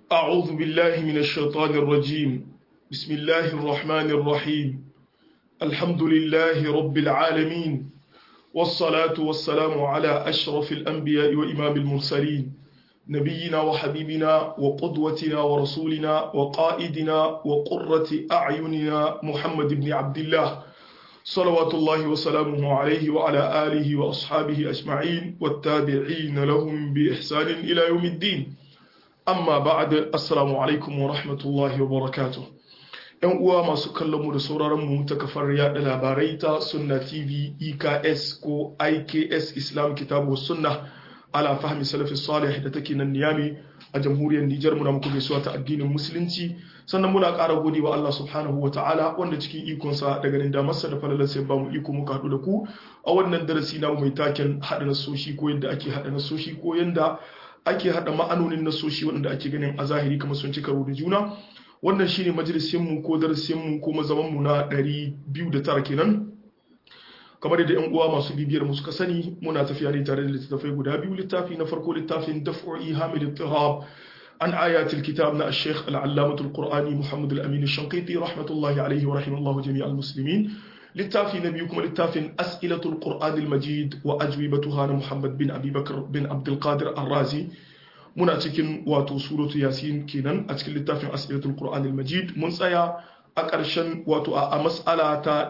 أعوذ بالله من الشيطان الرجيم بسم الله الرحمن الرحيم الحمد لله رب العالمين والصلاة والسلام على أشرف الأنبياء وإمام المرسلين نبينا وحبيبنا وقدوتنا ورسولنا وقائدنا وقرة أعيننا محمد بن عبد الله صلوات الله وسلامه عليه وعلى آله وأصحابه أجمعين والتابعين لهم بإحسان إلى يوم الدين amma ba'ad assalamu alaikum wa rahmatullahi wa barakatuh yan uwa masu kallon mu da sauraron mu ta kafar yada labarai ta sunna tv eks ko iks islam kitabu sunna ala fahmi salafi salih da take nan niyami a jamhuriyar nijar muna muku gaisuwa ta addinin musulunci sannan muna ƙara gode wa Allah subhanahu wa ta'ala wanda cikin ikonsa da ganin damarsa da falalar sai ba mu iko muka haɗu da ku a wannan darasi na mai taken haɗa nasoshi ko yadda ake haɗa nasoshi ko yadda ake hada ma'anonin nasoshi waɗanda ake ganin a zahiri kamar sun ci karo da juna wannan shine majalisinmu ko darasinmu ko mazamanmu na 209 kenan kamar yadda yan uwa masu bibiyar mu suka sani muna tafiya ne tare da littattafai guda biyu littafi na farko littafin daf'u ihamil ittirab an ayatul kitab na al-sheikh al-allamah al-qur'ani muhammad al-amin al-shanqiti rahmatullahi alayhi wa rahimallahu jami'al muslimin littafi na biyu kuma littafin as'ilatul qur'anil majid wa ajwibatuha na muhammad bin abubakar bin abdulkadir arrazi muna cikin wato suratu yasin kenan a cikin littafin as'ilatul qur'anil majid mun tsaya a ƙarshen wato a mas'ala ta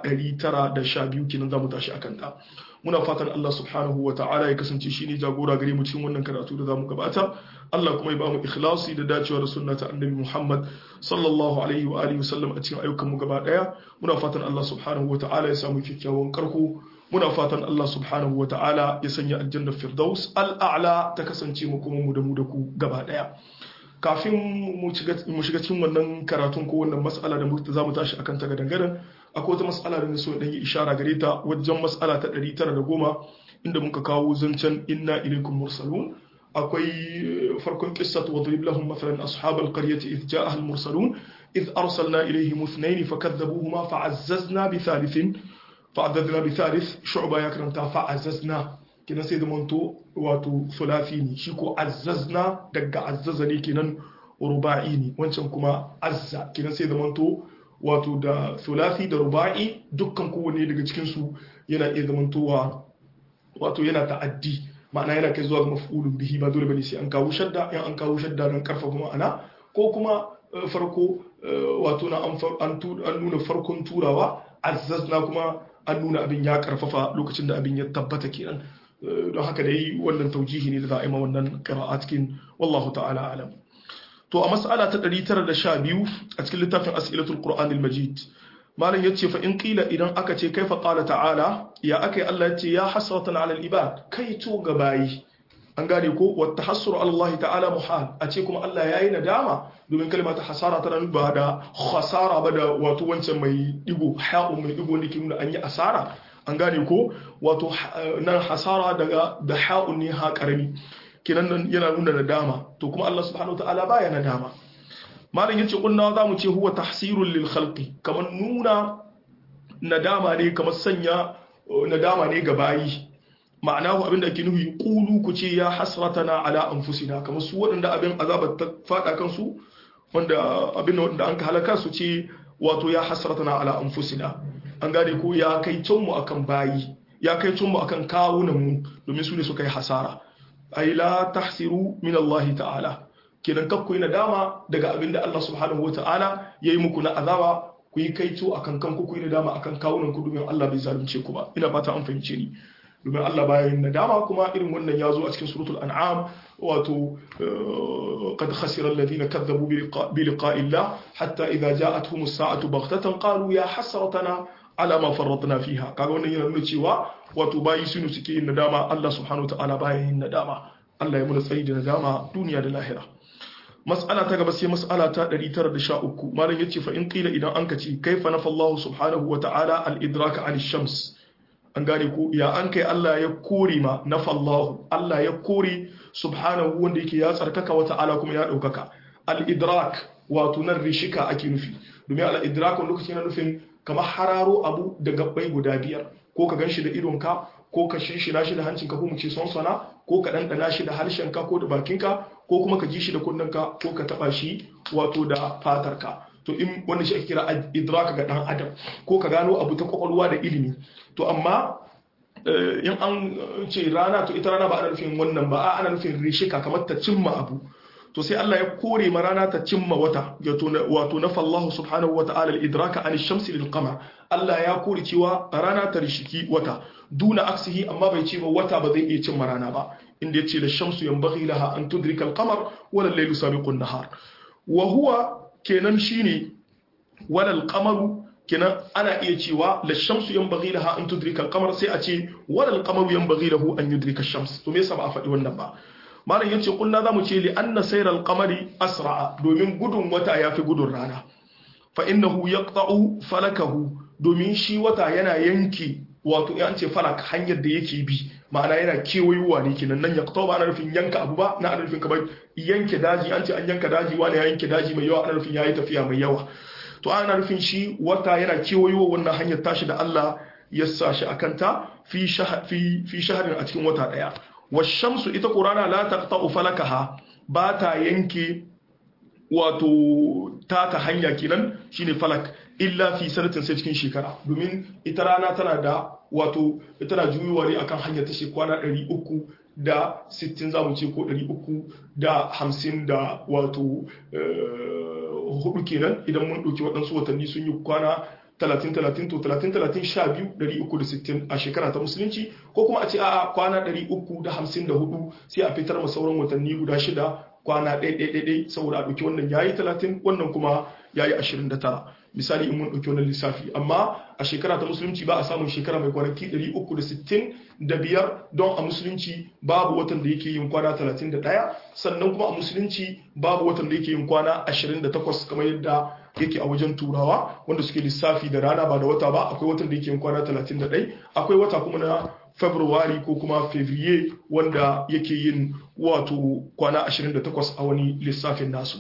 912 kenan zamu tashi akan ta muna fatan Allah subhanahu wa ta'ala ya kasance shine jagora gare mu cikin wannan karatu da zamu gabata Allah kuma ya ba mu ikhlasi da dacewa da sunna ta annabi Muhammad sallallahu alaihi wa alihi wasallam a cikin ayyukan mu gaba daya muna fatan Allah subhanahu wa ta'ala ya samu kyakkyawan karko muna fatan Allah subhanahu wa ta'ala ya sanya aljanna firdaus al'a'la ta kasance mu kuma mu da mu da ku gaba daya kafin mu shiga cikin wannan karatun ko wannan mas'ala da za mu tashi akan ta gadan akwai wata mas'ala da so dan yi ishara gare ta wajen mas'ala ta 910 inda muka kawo zancen inna ilaikum mursalun akwai farkon qissat wa drib lahum mathalan ashab alqaryati idh ja'aha almursalun idh arsalna ilayhim ithnayn fakadhabuhuma fa'azzazna bi thalithin fa'azzazna bi thalith shu'ba ya karanta fa'azzazna kina sai da manto wato sulafi ne shi ko azzazna daga azzaza ne kenan ruba'i ne wancan kuma azza kina sai da manto wato da sulafi da ruba'i dukkan kowanne daga cikin su yana iya zamantowa wato yana ta'addi ma'ana yana kai zuwa ga maf'ulun bihi ba dole bane sai an kawo shadda in an kawo shadda don karfafa ma'ana ko kuma farko wato na an nuna farkon turawa azzazna kuma an nuna abin ya karfafa lokacin da abin ya tabbata kenan don haka dai wannan taujihi ne da za a yi ma wannan qira'a cikin wallahu ta'ala alam to a mas'ala ta 912 a cikin littafin as'ilatul qur'anil majid malam yace fa in qila idan aka ce kaifa qala ta'ala ya akai Allah yace ya hasratan 'ala al-ibad kai to ga bayi an gane ko wa tahassuru ala Allah ta'ala muhal a ce kuma Allah yayi nadama domin kalma ta hasara tana ba da khasara ba da wato wancan mai digo ha'u mai digo ne ke nuna an yi asara an gane ko wato nan hasara daga da ha'u ne ha karami kenan nan yana nuna nadama to kuma Allah subhanahu wa ta'ala baya nadama malam yace kunna za mu ce huwa tahsirul lil khalqi kamar nuna nadama ne kamar sanya nadama ne ga bayi ma'ana ku abinda ake nufi qulu ku ce ya hasratana ala anfusina kamar su waɗanda abin azabar ta fada kansu wanda abin wanda an ka halaka su ce wato ya hasratana ala anfusina an gane ko ya kai mu akan bayi ya kai mu akan kawunan mu domin su ne suka yi hasara ay la tahsiru min Allah ta'ala kenan kakku yi nadama daga abin da Allah subhanahu wa ta'ala ya yi muku na azaba ku yi kaito a kan kanku ku yi nadama a kan kawunan ku domin Allah bai zalunce ku ba ina fata an fahimce ni domin Allah baya yin nadama kuma irin wannan ya zo a cikin suratul an'am wato qad khasira alladhina kadzabu bi liqa'i Allah hatta idza ja'atuhum as-sa'atu baghtatan qalu ya hasratana ala ma farratna fiha kaga wannan yana nuna cewa wato bayi sunu suke yin nadama Allah subhanahu wa ta'ala baya yin nadama Allah ya muna tsayi da nadama duniya da lahira mas'ala ta gaba sai mas'ala ta 913 malam yace fa in qila idan anka ce kaifa nafa Allah subhanahu wa ta'ala al-idraka 'an shams an gane ko ya an kai Allah ya kore ma nafa Allah Allah ya kore subhanahu wanda yake ya tsarkaka wa ta'ala kuma ya daukaka al-idrak wato nan rishika ake nufi domin al-idrak wani lokaci yana nufin kamar hararo abu da gabbai guda biyar ko ka ganshi da idonka ko ka shinshina shi da hancinka ko mu ce sonsona ko ka ɗanɗana shi da harshenka ko da bakinka ko kuma ka ji shi da kunnenka ko ka taɓa shi wato da fatarka to in wanda shi ake kira idraka ga ɗan adam ko ka gano abu ta kwakwalwa da ilimi to amma in an ce rana to ita rana ba ana nufin wannan ba ana nufin rishika kamar ta cimma abu to sai Allah ya kore ma rana ta cimma wata wato na fallahu subhanahu wa ta'ala al-idraka an shamsi lil qamar Allah ya kore cewa rana ta rishiki wata duna aksihi amma bai ce ba wata ba zai iya cimma rana ba inda yace la shamsu yanbaghi laha an tudrika al-qamar wala al-laylu sabiqu an-nahar wa huwa kenan shine wala al-qamaru kenan ana iya cewa la shamsu yanbaghi laha an tudrika al-qamar sai a ce wala al-qamaru yanbaghi lahu an yudrika ash-shams to me yasa ba a faɗi wannan ba malam yace kullu zamu ce li anna sayra al-qamari asra'a domin gudun wata yafi gudun rana fa innahu yaqta'u falakahu domin shi wata yana yanke wato ya ce falak hanyar da yake bi ma'ana yana kewayowa ne kenan nan yaqta'u ba ana nufin yanka abu ba na ana nufin kamar yanke daji an ce an yanka daji wani ya yanke daji mai yawa ana nufin yayi tafiya mai yawa to ana nufin shi wata yana kewayowa wannan hanyar tashi da Allah ya sa shi akan ta fi fi shaharin a cikin wata daya washamsu ita ƙurana la taqta'u falakaha ba ta yanke wato ta ta hanya kenan shine falak illa fi sanatin sai cikin shekara domin ita rana tana da wato tana juyuwa ne akan hanyar ta shi kwana 300 da 60 zamu ce ko 300 da 50 da wato hudu kenan idan mun ɗauki waɗansu watanni sun yi kwana 30-30 to 30-30-12-360 a shekara ta musulunci ko kuma a ce a kwana 354 sai a fitar ma sauran watanni guda shida kwana ɗaiɗaiɗaiɗai saboda a ɗauki wannan yayi 30 wannan kuma yayi 29 misali in mun ɗauki wannan lissafi amma a shekara ta musulunci ba a samun shekara mai kwanaki 365 don a musulunci babu watan da yake yin kwana 31 sannan kuma a musulunci babu watan da yake yin kwana 28 kamar yadda yake a wajen turawa wanda suke lissafi da rana ba da wata ba akwai watan da yake yin kwana 31 akwai wata kuma na february ko kuma fevrier wanda yake yin wato kwana 28 a wani lissafin nasu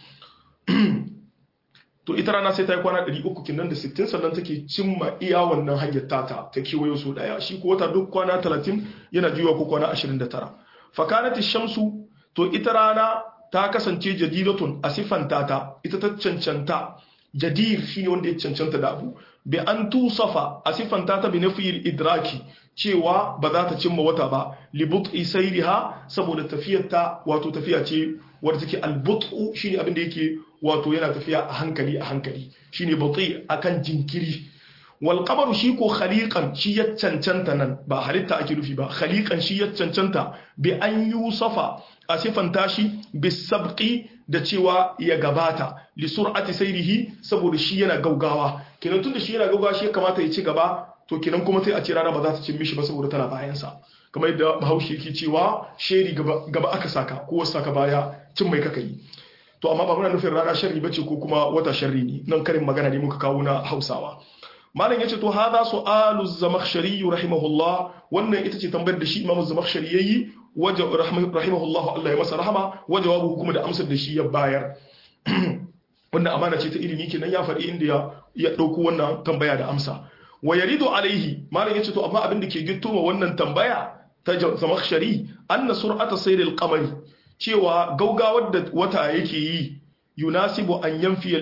to ita rana sai ta yi kwana 300 kinan da 60 sannan take cimma iya wannan hanyar tata ta kewayo su daya shi ko wata duk kwana 30 yana juyawa ko kwana 29 fakanati shamsu to ita rana ta kasance jadidatun a siffanta ta ita ta cancanta jadir shine wanda ya cancanta da abu bi an tusafa a siffanta ta bi nafiyil idraki cewa ba za ta cimma wata ba li but'i sayriha saboda tafiyar ta wato tafiya ce wadda take al but'u shine abin da yake wato yana tafiya a hankali a hankali shine but'i akan jinkiri wal qamaru shi ko khaliqan shi ya cancanta nan ba halitta ake nufi ba khaliqan shi ya cancanta bi an yusafa a sifanta shi bisabqi da cewa ya gabata li sur'ati sayrihi saboda shi yana gaugawa kenan tunda shi yana gaugawa shi kamata ya ci gaba to kenan kuma sai a ce rana ba za ta cin mishi ba saboda tana bayan sa kamar yadda Bahaushe yake cewa sheri gaba, gaba aka saka ko wasu saka baya cin mai kaka yi to amma ba muna nufin rana sharri bace ko kuma wata sharri ne nan karin magana ne muka kawo na Hausawa malam yace to hadha su'alu zamakhshari rahimahullah wannan ita ce tambayar da shi Imam Zamakhshari yayi waje rahimahullah Allah ya masa rahama wa jawabu kuma da amsar da shi ya bayar wannan amana ce ta ilimi kenan ya faɗi inda ya ya dauko wannan tambaya da amsa wa yaridu alaihi malam yace to amma abin da ke gitto ma wannan tambaya ta Zamakhshari anna sur'ata sayril qamari cewa gaugawar da wata yake yi yunasibu an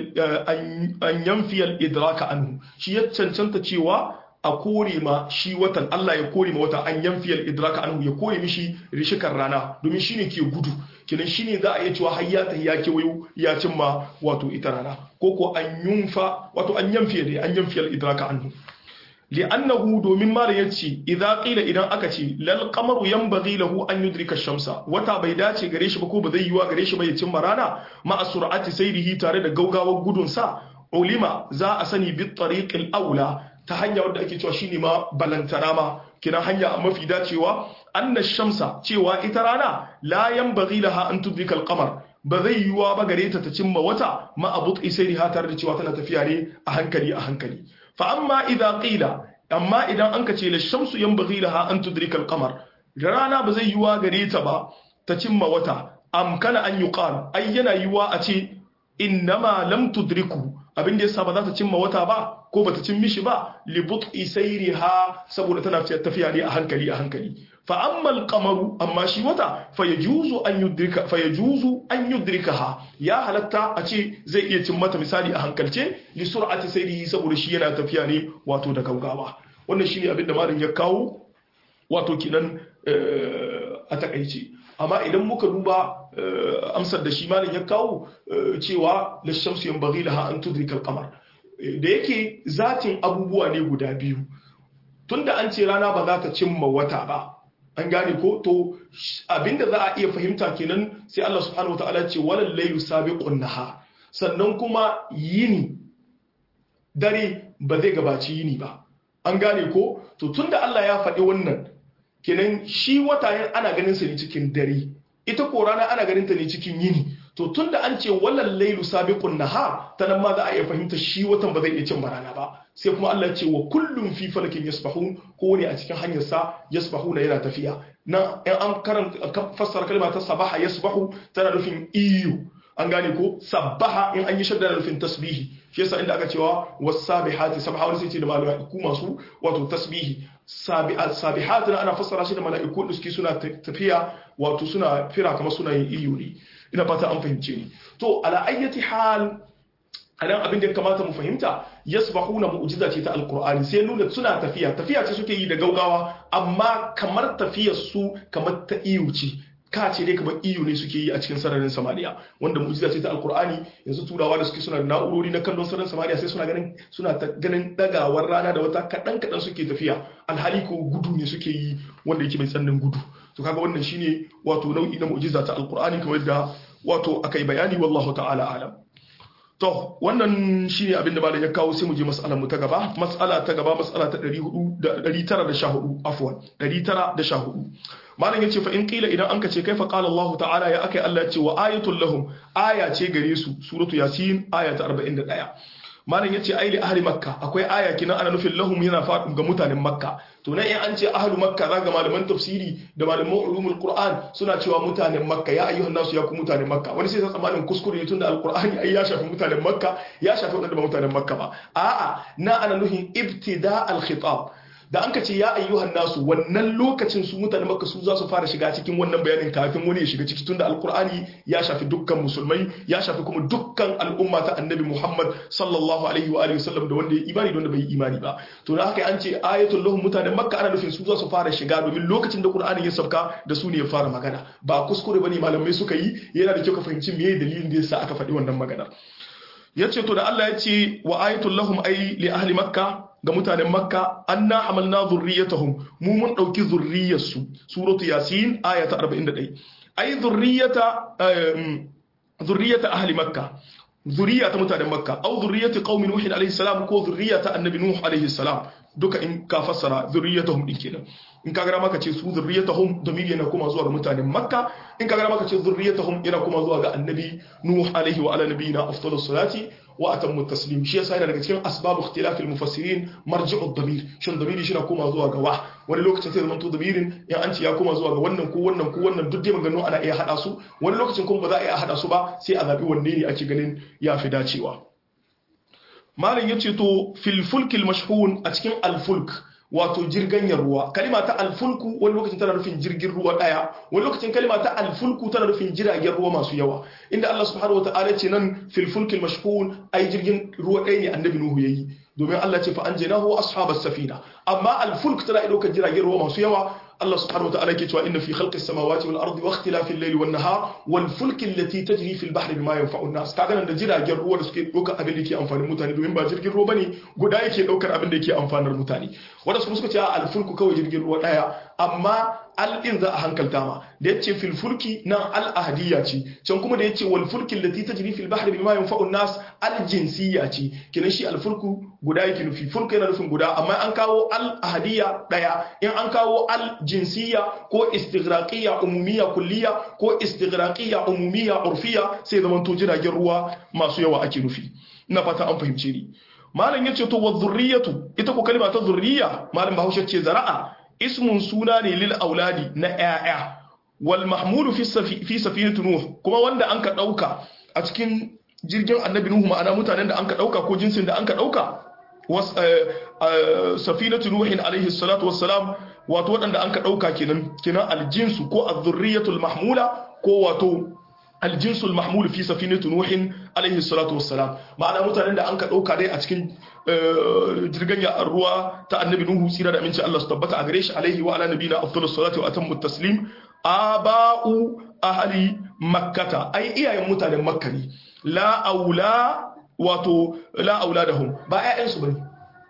yanfiyal idraka anhu shi ya cancanta cewa a kore ma shi watan Allah ya kore ma wata an yanfiyal idraka anhu ya kore mishi rishikar rana domin shine ke gudu kinan shine za a iya cewa har ya tahi ya kewayo ya cimma wato ita rana ko ko an yunfa wato an yanfiya dai an yanfiyal idraka anhu li'annahu domin mara yace idza qila idan aka ce lal qamaru yanbaghi lahu an yudrika shamsa wata bai dace gare shi ba ko ba zai yiwa gare shi ba ya cimma rana ma sur'ati sayrihi tare da gaugawar gudun sa ulima za a sani bi tariqil aula ta hanya wadda ake cewa shine ma balantana ma kina hanya mafi dacewa anna shamsa cewa ita rana la yanbaghi laha an tudrika al qamar ba zai yiwa ba gare ta ta cimma wata ma abut sayriha tare da cewa tana tafiya ne a hankali a hankali fa amma idza qila amma idan an ka ce la shamsu yanbaghi laha an tudrika al-qamar rana ba zai yiwa gare ta ba ta cimma wata amkana an yuqal ai yana yiwa a ce innama lam tudriku abin da yasa ba za ta cimma wata ba ko bata cin mishi ba li but'i sayriha saboda tana tafiya ne a hankali a hankali fa amma al-qamaru amma shi wata fa yajuzu an yudrika fa yajuzu an yudrikaha ya halatta a ce zai iya cin mata misali a hankalce li sur'ati sayrihi saboda shi yana tafiya ne wato da gaugawa wannan shine abin da malam ya kawo wato kinan a takaice amma idan muka duba amsar da shi malam ya kawo cewa lishamsu yanbaghi laha an tudrika al-qamar da yake zatin abubuwa ne guda biyu tunda an ce rana ba za ta cimma wata ba an gane ko to abinda za a iya fahimta kenan sai Allah subhanahu wataala ce walal laylu sabiqun nahar sannan kuma yini dare ba zai gabaci yini ba an gane ko to tunda Allah ya faɗi wannan kenan shi wata ana ganin sa ne cikin dare ita ko rana ana ganin ta ne cikin yini to tunda an ce walal laylu sabiqun nahar ta nan ma za a iya fahimta shi watan ba zai iya cin rana ba sai kuma Allah ya ce wa kullum fi falakin yasbahun ko ne a cikin hanyar sa yasbahuna yana tafiya nan in an karanta fassara kalma ta sabaha yasbahu tana nufin iyo an gane ko sabbaha in an yi shadda da nufin tasbihi shi yasa inda aka cewa wasabihati sabha wani sai ce da mala'iku masu wato tasbihi sabihat ana fassara shi da mala'iku da suke suna tafiya wato suna fira kamar suna yin iyo ne ina fata an fahimce ni to ala ayyati hal anan abin da ya kamata mu fahimta yasbahuna mu'jiza ce ta alqur'ani sai nuna suna tafiya tafiya ce suke yi da gaugawa amma kamar tafiyar su kamar ta iyo ce ka ce dai kamar iyo ne suke yi a cikin sararin samaniya wanda mu'jiza ce ta alqur'ani yanzu turawa da suke suna da na'urori na kallon sararin samaniya sai suna ganin suna ganin dagawar rana da wata kadan kadan suke tafiya alhali ko gudu ne suke yi wanda yake mai tsannin gudu to kaga wannan shine wato nau'i na mu'jiza ta alqur'ani kamar yadda wato akai bayani wallahu ta'ala alam to wannan shine abin da malam ya kawo sai mu je mas'alar mu ta gaba mas'ala ta gaba mas'ala ta 914 afwan 914 malam yace fa in qila idan anka ce kaifa qala Allah ta'ala ya akai Allah ce wa ayatul lahum aya ce gare su suratu yasin aya ta 41 malam yace ai li ahli makka akwai aya kinan ana nufin lahum yana faɗin ga mutanen makka to nan in an ce ahli makka zaga malaman tafsiri da malaman ulumul qur'an suna cewa mutanen makka ya ayyuhan nasu ya ku mutanen makka wani sai tsammanin kuskure ne tunda alqur'ani ai ya shafi mutanen makka ya shafi wanda ba mutanen makka ba a'a na ana nufin ibtida al khitab da an ka ce ya ayyuhan nasu wannan lokacin su mutane maka su za su fara shiga cikin wannan bayanin kafin wani ya shiga ciki tunda alkur'ani ya shafi dukkan musulmai ya shafi kuma dukkan al'umma ta annabi muhammad sallallahu alaihi wa alihi wasallam da wanda ya imani da wanda bai imani ba to da haka an ce ayatul lahum mutanen makka ana nufin su za su fara shiga domin lokacin da qur'ani ya sauka da su ne ya fara magana ba kuskure bane malamai suka yi yana da kyau ka fahimci meye dalilin da yasa aka faɗi wannan magana yace to da Allah ya ce wa ayatul lahum ay li ahli makka ga mutanen makka anna hamalna zurriyatahum mu mun dauki zurriyarsu suratu yasin aya ta 41 ay zurriyata zurriyata ahli makka zuriya ta mutanen makka au zurriyati qaumi nuh alaihi salam ko zurriyata annabi nuh alaihi salam duka in ka fassara zurriyatahum din kenan in ka gara maka ce su zurriyatahum domin yana kuma zuwa ga mutanen makka in ka gara maka ce zurriyatahum yana kuma zuwa ga annabi nuh alaihi wa ala nabiyina afdalus salati wa atammu taslim shi yasa yana daga cikin asbab ikhtilaf al mufassirin marji'u ad-damir shin damiri shi na koma zuwa ga wa wani lokacin sai zamanto damirin ya an ce ya koma zuwa ga wannan ko wannan ko wannan duk dai maganganu ana iya hada su wani lokacin kuma ba za a iya hada su ba sai a zabi wanne ne ake ganin ya fi dacewa malam yace to fil fulk al mashhun a cikin al fulk wato jirganyar ruwa kalima ta alfulku wani lokacin tana nufin jirgin ruwa daya wani lokacin kalima ta alfulku tana nufin jiragen ruwa masu yawa inda Allah subhanahu wataala ce nan fil fulkil mashhun ai jirgin ruwa ɗaya ne annabi nuhu yayi domin Allah ce fa anjaynahu ashabas safina amma alfulk tana ɗaukar jiragen ruwa masu yawa Allah subhanahu wa ta'ala ke cewa inna fi khalqis samawati wal ardi wa ikhtilafil layli wan nahar wal fulki allati tajri fil bahri bima yanfa'u an-nas kaga nan da jiragen ruwa da suke ɗaukar abin da yake amfanin mutane domin ba jirgin ruwa bane guda yake ɗaukar abin da yake amfanar mutane wanda su suka ce al fulku kawai jirgin ruwa daya amma al din za a hankalta ma da yace fil fulki nan al ahdiya ce can kuma da yace wal fulki allati tajri fil bahri bima yanfa'u an-nas al jinsiyya ce kinan shi al fulku guda yake nufi fulku yana nufin guda amma an kawo al ahdiya daya in an kawo al jinsiyya ko istighraqiyya umumiyya kulliya ko istighraqiyya umumiyya urfiya sai zaman to jiragen ruwa masu yawa ake nufi ina fata an fahimce ni malam yace to wa zurriyatu ita ko kalma ta zurriya malam bahaushe ce zara'a ismun suna ne lil auladi na ƴaƴa wal mahmulu fi fi safinatu nuh kuma wanda an ka dauka a cikin jirgin annabi nuhu ma'ana mutanen da anka dauka ko jinsin da anka dauka safinatu nuhin alaihi salatu wassalam wato waɗanda anka dauka kenan kenan aljinsu ko az-zurriyatul mahmula ko wato aljinsul mahmul fi safinatu nuhin alaihi salatu wassalam ma'ana mutanen da anka dauka dai a cikin jirgin ya ruwa ta annabi nuhu tsira da aminci Allah su tabbata a gare shi alaihi wa ala nabina afdalus salatu wa atammu taslim aba'u ahli makkata ai iyayen mutanen makka ne la aula wato la auladahum ba ƴaƴansu bane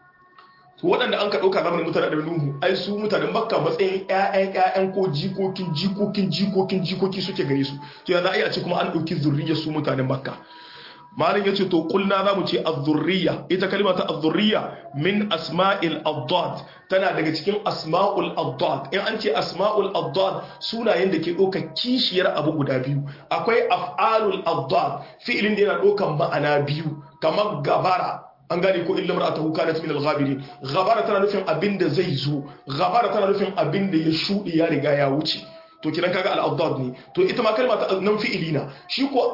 to waɗanda an ka ɗauka zamanin mutanen da nuhu ai su mutanen makka matsayin ƴaƴan ƴaƴan ko jikokin jikokin jikokin jikoki suke gare su to yanzu ai a ce kuma an ɗauki zurriyar su mutanen makka malin yace to kulna zamu ce az-zurriya ita kalma ta az-zurriya min asma'il addad tana daga cikin asma'ul addad in an ce asma'ul addad sunayen da ke ɗaukar kishiyar abu guda biyu akwai af'alul addad fi'ilin da yana ɗaukar ma'ana biyu kamar gabara an gane ko illa mar'atahu kanat min al-ghabirin ghabara tana nufin abinda zai zo ghabara tana nufin abinda ya shudi ya riga ya wuce to kiran kaga al-addad ne to ita ma kalma ta nan fi'ilina shi ko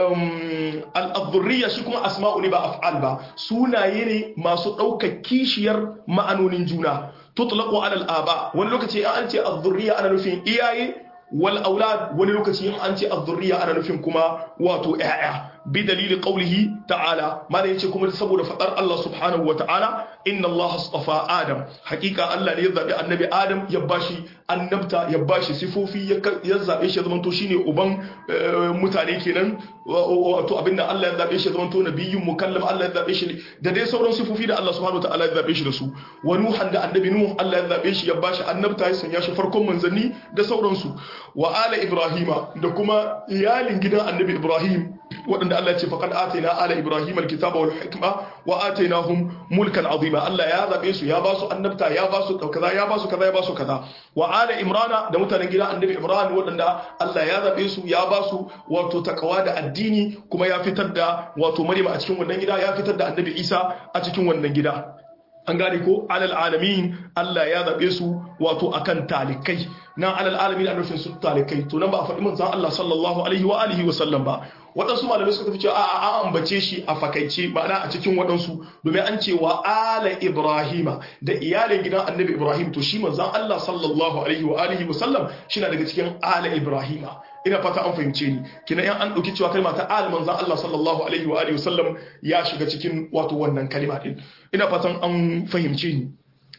al-adhurriya shi kuma asma'u ne ba af'al ba sunaye ne masu ɗaukar kishiyar ma'anonin juna tutlaqu ala al-aba wani lokaci an ce adhurriya ana nufin iyaye wal aulad wani lokaci an ce adhurriya ana nufin kuma wato ƴaƴa bi dalili qawlihi ta'ala mana yace kuma saboda fadar Allah subhanahu wa ta'ala inna Allah astafa Adam hakika Allah ne ya zabi annabi Adam ya bashi annabta ya bashi sifofi ya zabe shi ya zama to shine uban mutane kenan wato abinda Allah ya zabe shi ya zama to nabiyyun mukallam Allah ya zabe shi da dai sauran sifofi da Allah subhanahu wa ta'ala ya zabe shi da su wa nuhan da annabi nuh Allah ya zabe shi ya bashi annabta ya sanya shi farkon manzanni da sauransu wa ala ibrahima da kuma iyalin gidan annabi ibrahim waɗanda Allah ce faqad atayna ala ibrahim alkitaba wal hikma wa atainahum mulkan azima Allah ya zabe su ya ba su annabta ya ba su kaza ya ba su kaza ya ba su kaza wa ala imrana da mutanen gidan annabi imran waɗanda Allah ya zabe su ya ba su wato takawa da addini kuma ya fitar da wato maryam a cikin wannan gida ya fitar da annabi isa a cikin wannan gida an gane ko alal alamin Allah ya zabe su wato akan talikai nan alal alamin a nufin su talikai to nan ba a faɗi manzon Allah sallallahu alaihi wa alihi wa sallam ba waɗansu malamai suka tafi cewa a an ambace shi a fakaice ma'ana a cikin waɗansu domin an ce wa ala ibrahima da iyalin gidan annabi ibrahim to shi manzon Allah sallallahu alaihi wa alihi wa sallam shi na daga cikin ala ibrahima ina fata an fahimce ni kina yan an dauki cewa kalma ta al manzon Allah sallallahu alaihi wa alihi wa sallam ya shiga cikin wato wannan kalma din ina fatan an fahimce ni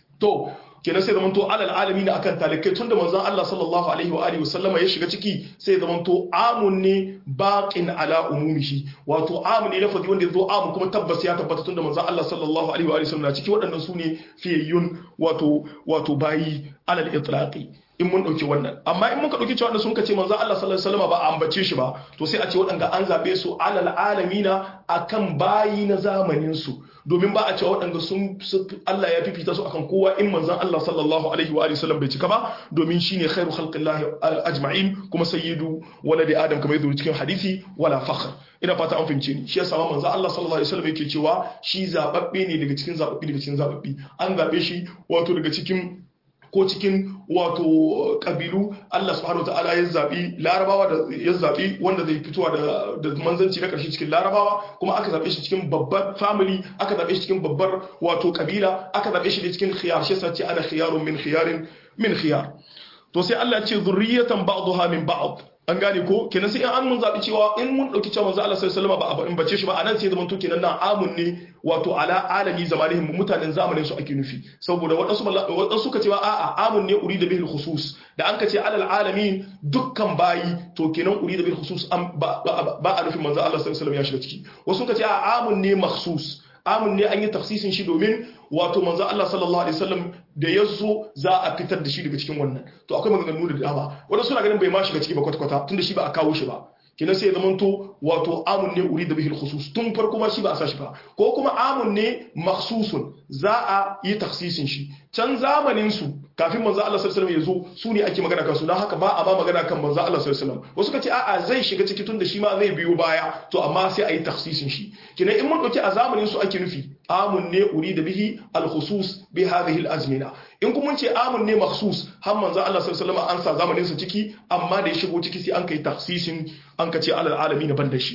to kenan sai zamanto alal alami na akan talikai tunda manzon Allah sallallahu alaihi wa alihi wasallama ya shiga ciki sai zamanto amun ne baqin ala umumihi wato amun ne lafazi wanda yazo amun kuma tabbas ya tabbata tunda manzon Allah sallallahu alaihi wa alihi wasallam na ciki waɗannan su ne fiyayyun wato wato bayi alal itlaqi in mun dauki wannan amma in muka dauki cewa sun kace manzon Allah sallallahu alaihi wasallam ba a ambace shi ba to sai a ce waɗanda an zabe su alal alamina akan bayi na zamanin su domin ba a cewa waɗanda sun Allah ya fifita su akan kowa in manzon Allah sallallahu alaihi wa sallam bai cika ba domin shine khairu khalqillahi ajma'in kuma sayyidu waladi adam kamar yadda cikin hadisi wala fakhr ina fata an fahimce ni shi yasa manzon Allah sallallahu alaihi wasallam yake cewa shi zababbe ne daga cikin zababbi daga cikin zababbi an zabe shi wato daga cikin ko cikin wato kabilu Allah subhanahu wataala ya zabi larabawa da ya zabi wanda zai fitowa da da manzanci na karshe cikin larabawa kuma aka zabe shi cikin babbar family aka zabe shi cikin babbar wato kabila aka zabe shi cikin khiyar shi sace ana khiyarun min khiyarin min khiyar to sai Allah ya ce zurriyatan ba'daha min ba'd an gane ko kenan sai an mun zabi cewa in mun dauki cewa manzo Allah sallallahu alaihi wasallam ba in bace shi ba anan sai zaman to kenan nan amun ne wato ala alami zamanihim mutanen zamanin su ake nufi saboda wadansu wadansu suka cewa a'a amun ne urida bil khusus da an kace alal alamin dukkan bayi to kenan urida bil khusus ba a nufin manzo Allah sallallahu alaihi wasallam ya shiga ciki wasu suka ce a'a amun ne makhsus amun ne an yi tafsisin shi domin wato manzo Allah sallallahu alaihi wasallam da yazo za a fitar da shi daga cikin wannan to akwai maganganu da dama wanda suna ganin bai ma shiga ciki ba kwata-kwata tunda shi ba a kawo shi ba kenan sai ya zamanto wato amun ne uri da bihil khusus tun farko ma shi ba a sa shi ba ko kuma amun ne makhsusun za a yi taksisin shi can zamanin su kafin manzo Allah sallallahu alaihi wasallam ya zo su ne ake magana kan su dan haka ba a ba magana kan manzo Allah sallallahu alaihi wasallam wasu kace a'a zai shiga ciki tun da shi ma zai biyo baya to amma sai a yi taksisin shi kenan in mun dauki a zamanin su ake nufi amun ne uri da bihi al-khusus bi hadhihi al-azmina in kuma ce amun ne makhsus har manzo Allah sallallahu alaihi wasallam an sa zamanin sa ciki amma da ya shigo ciki sai an kai taksisin an ka ce alal alamin ban da shi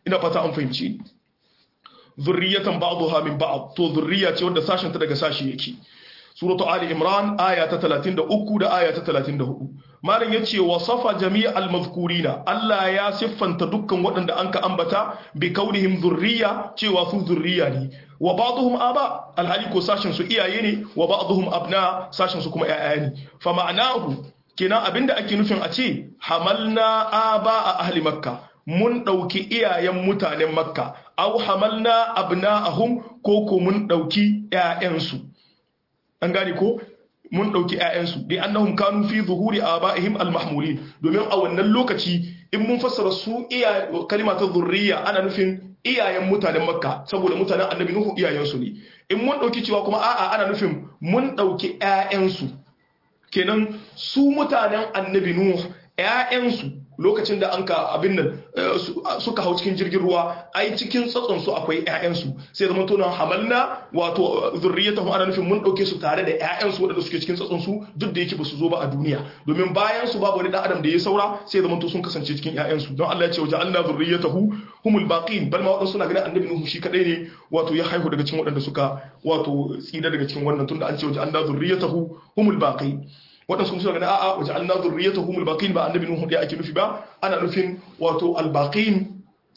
ina fata an fahimci zurriyatan ba'daha min ba'd to zurriya ce wanda sashen ta daga sashi yake suratu ali imran aya ta 33 da aya ta 34 malam yace wasafa jami'al mazkurina Allah ya siffanta dukkan waɗanda anka ambata bi kaunihim zurriya cewa su zurriya ne wa ba'dhum aba alhali ko sashin su iyaye ne wa ba'dhum abna sashin su kuma ƴaƴa ne fa ma'anahu kenan abinda ake nufin a ce hamalna aba a ahli makka mun ɗauki iyayen mutanen makka au hamalna abna'ahum ko ko mun ɗauki ƴaƴansu an gane ko mun ɗauki ƴaƴansu bi annahum kanu fi zuhuri abaihim almahmulin domin a wannan lokaci in mun fassara su iya kalima ta zurriya ana nufin iyayen mutanen makka saboda mutanen annabi nuhu iyayensu ne in mun ɗauki cewa kuma a'a ana nufin mun ɗauki ƴaƴansu kenan su mutanen annabi nuhu ƴaƴansu lokacin da an ka abin nan suka hau cikin jirgin ruwa ai cikin tsatson su akwai ƴaƴansu sai zama to nan hamalna wato zurriyatahum ana nufin mun dauke su tare da ƴaƴansu wadanda suke cikin tsatson su duk da yake ba su zo ba a duniya domin bayan su babu wani dan adam da ya saura sai zama to sun kasance cikin ƴaƴansu don Allah ya ce waja'alna zurriyatahu humul baqin bal ma wadansu na ganin annabi nuhu shi kadai ne wato ya haihu daga cikin wadanda suka wato tsira daga cikin wannan tunda an ce waja'alna zurriyatahu humul baqin waɗansu suna ganin a'a waje an nazar riyata humul baqin ba annabi nuhu da ake nufi ba ana nufin wato albaqin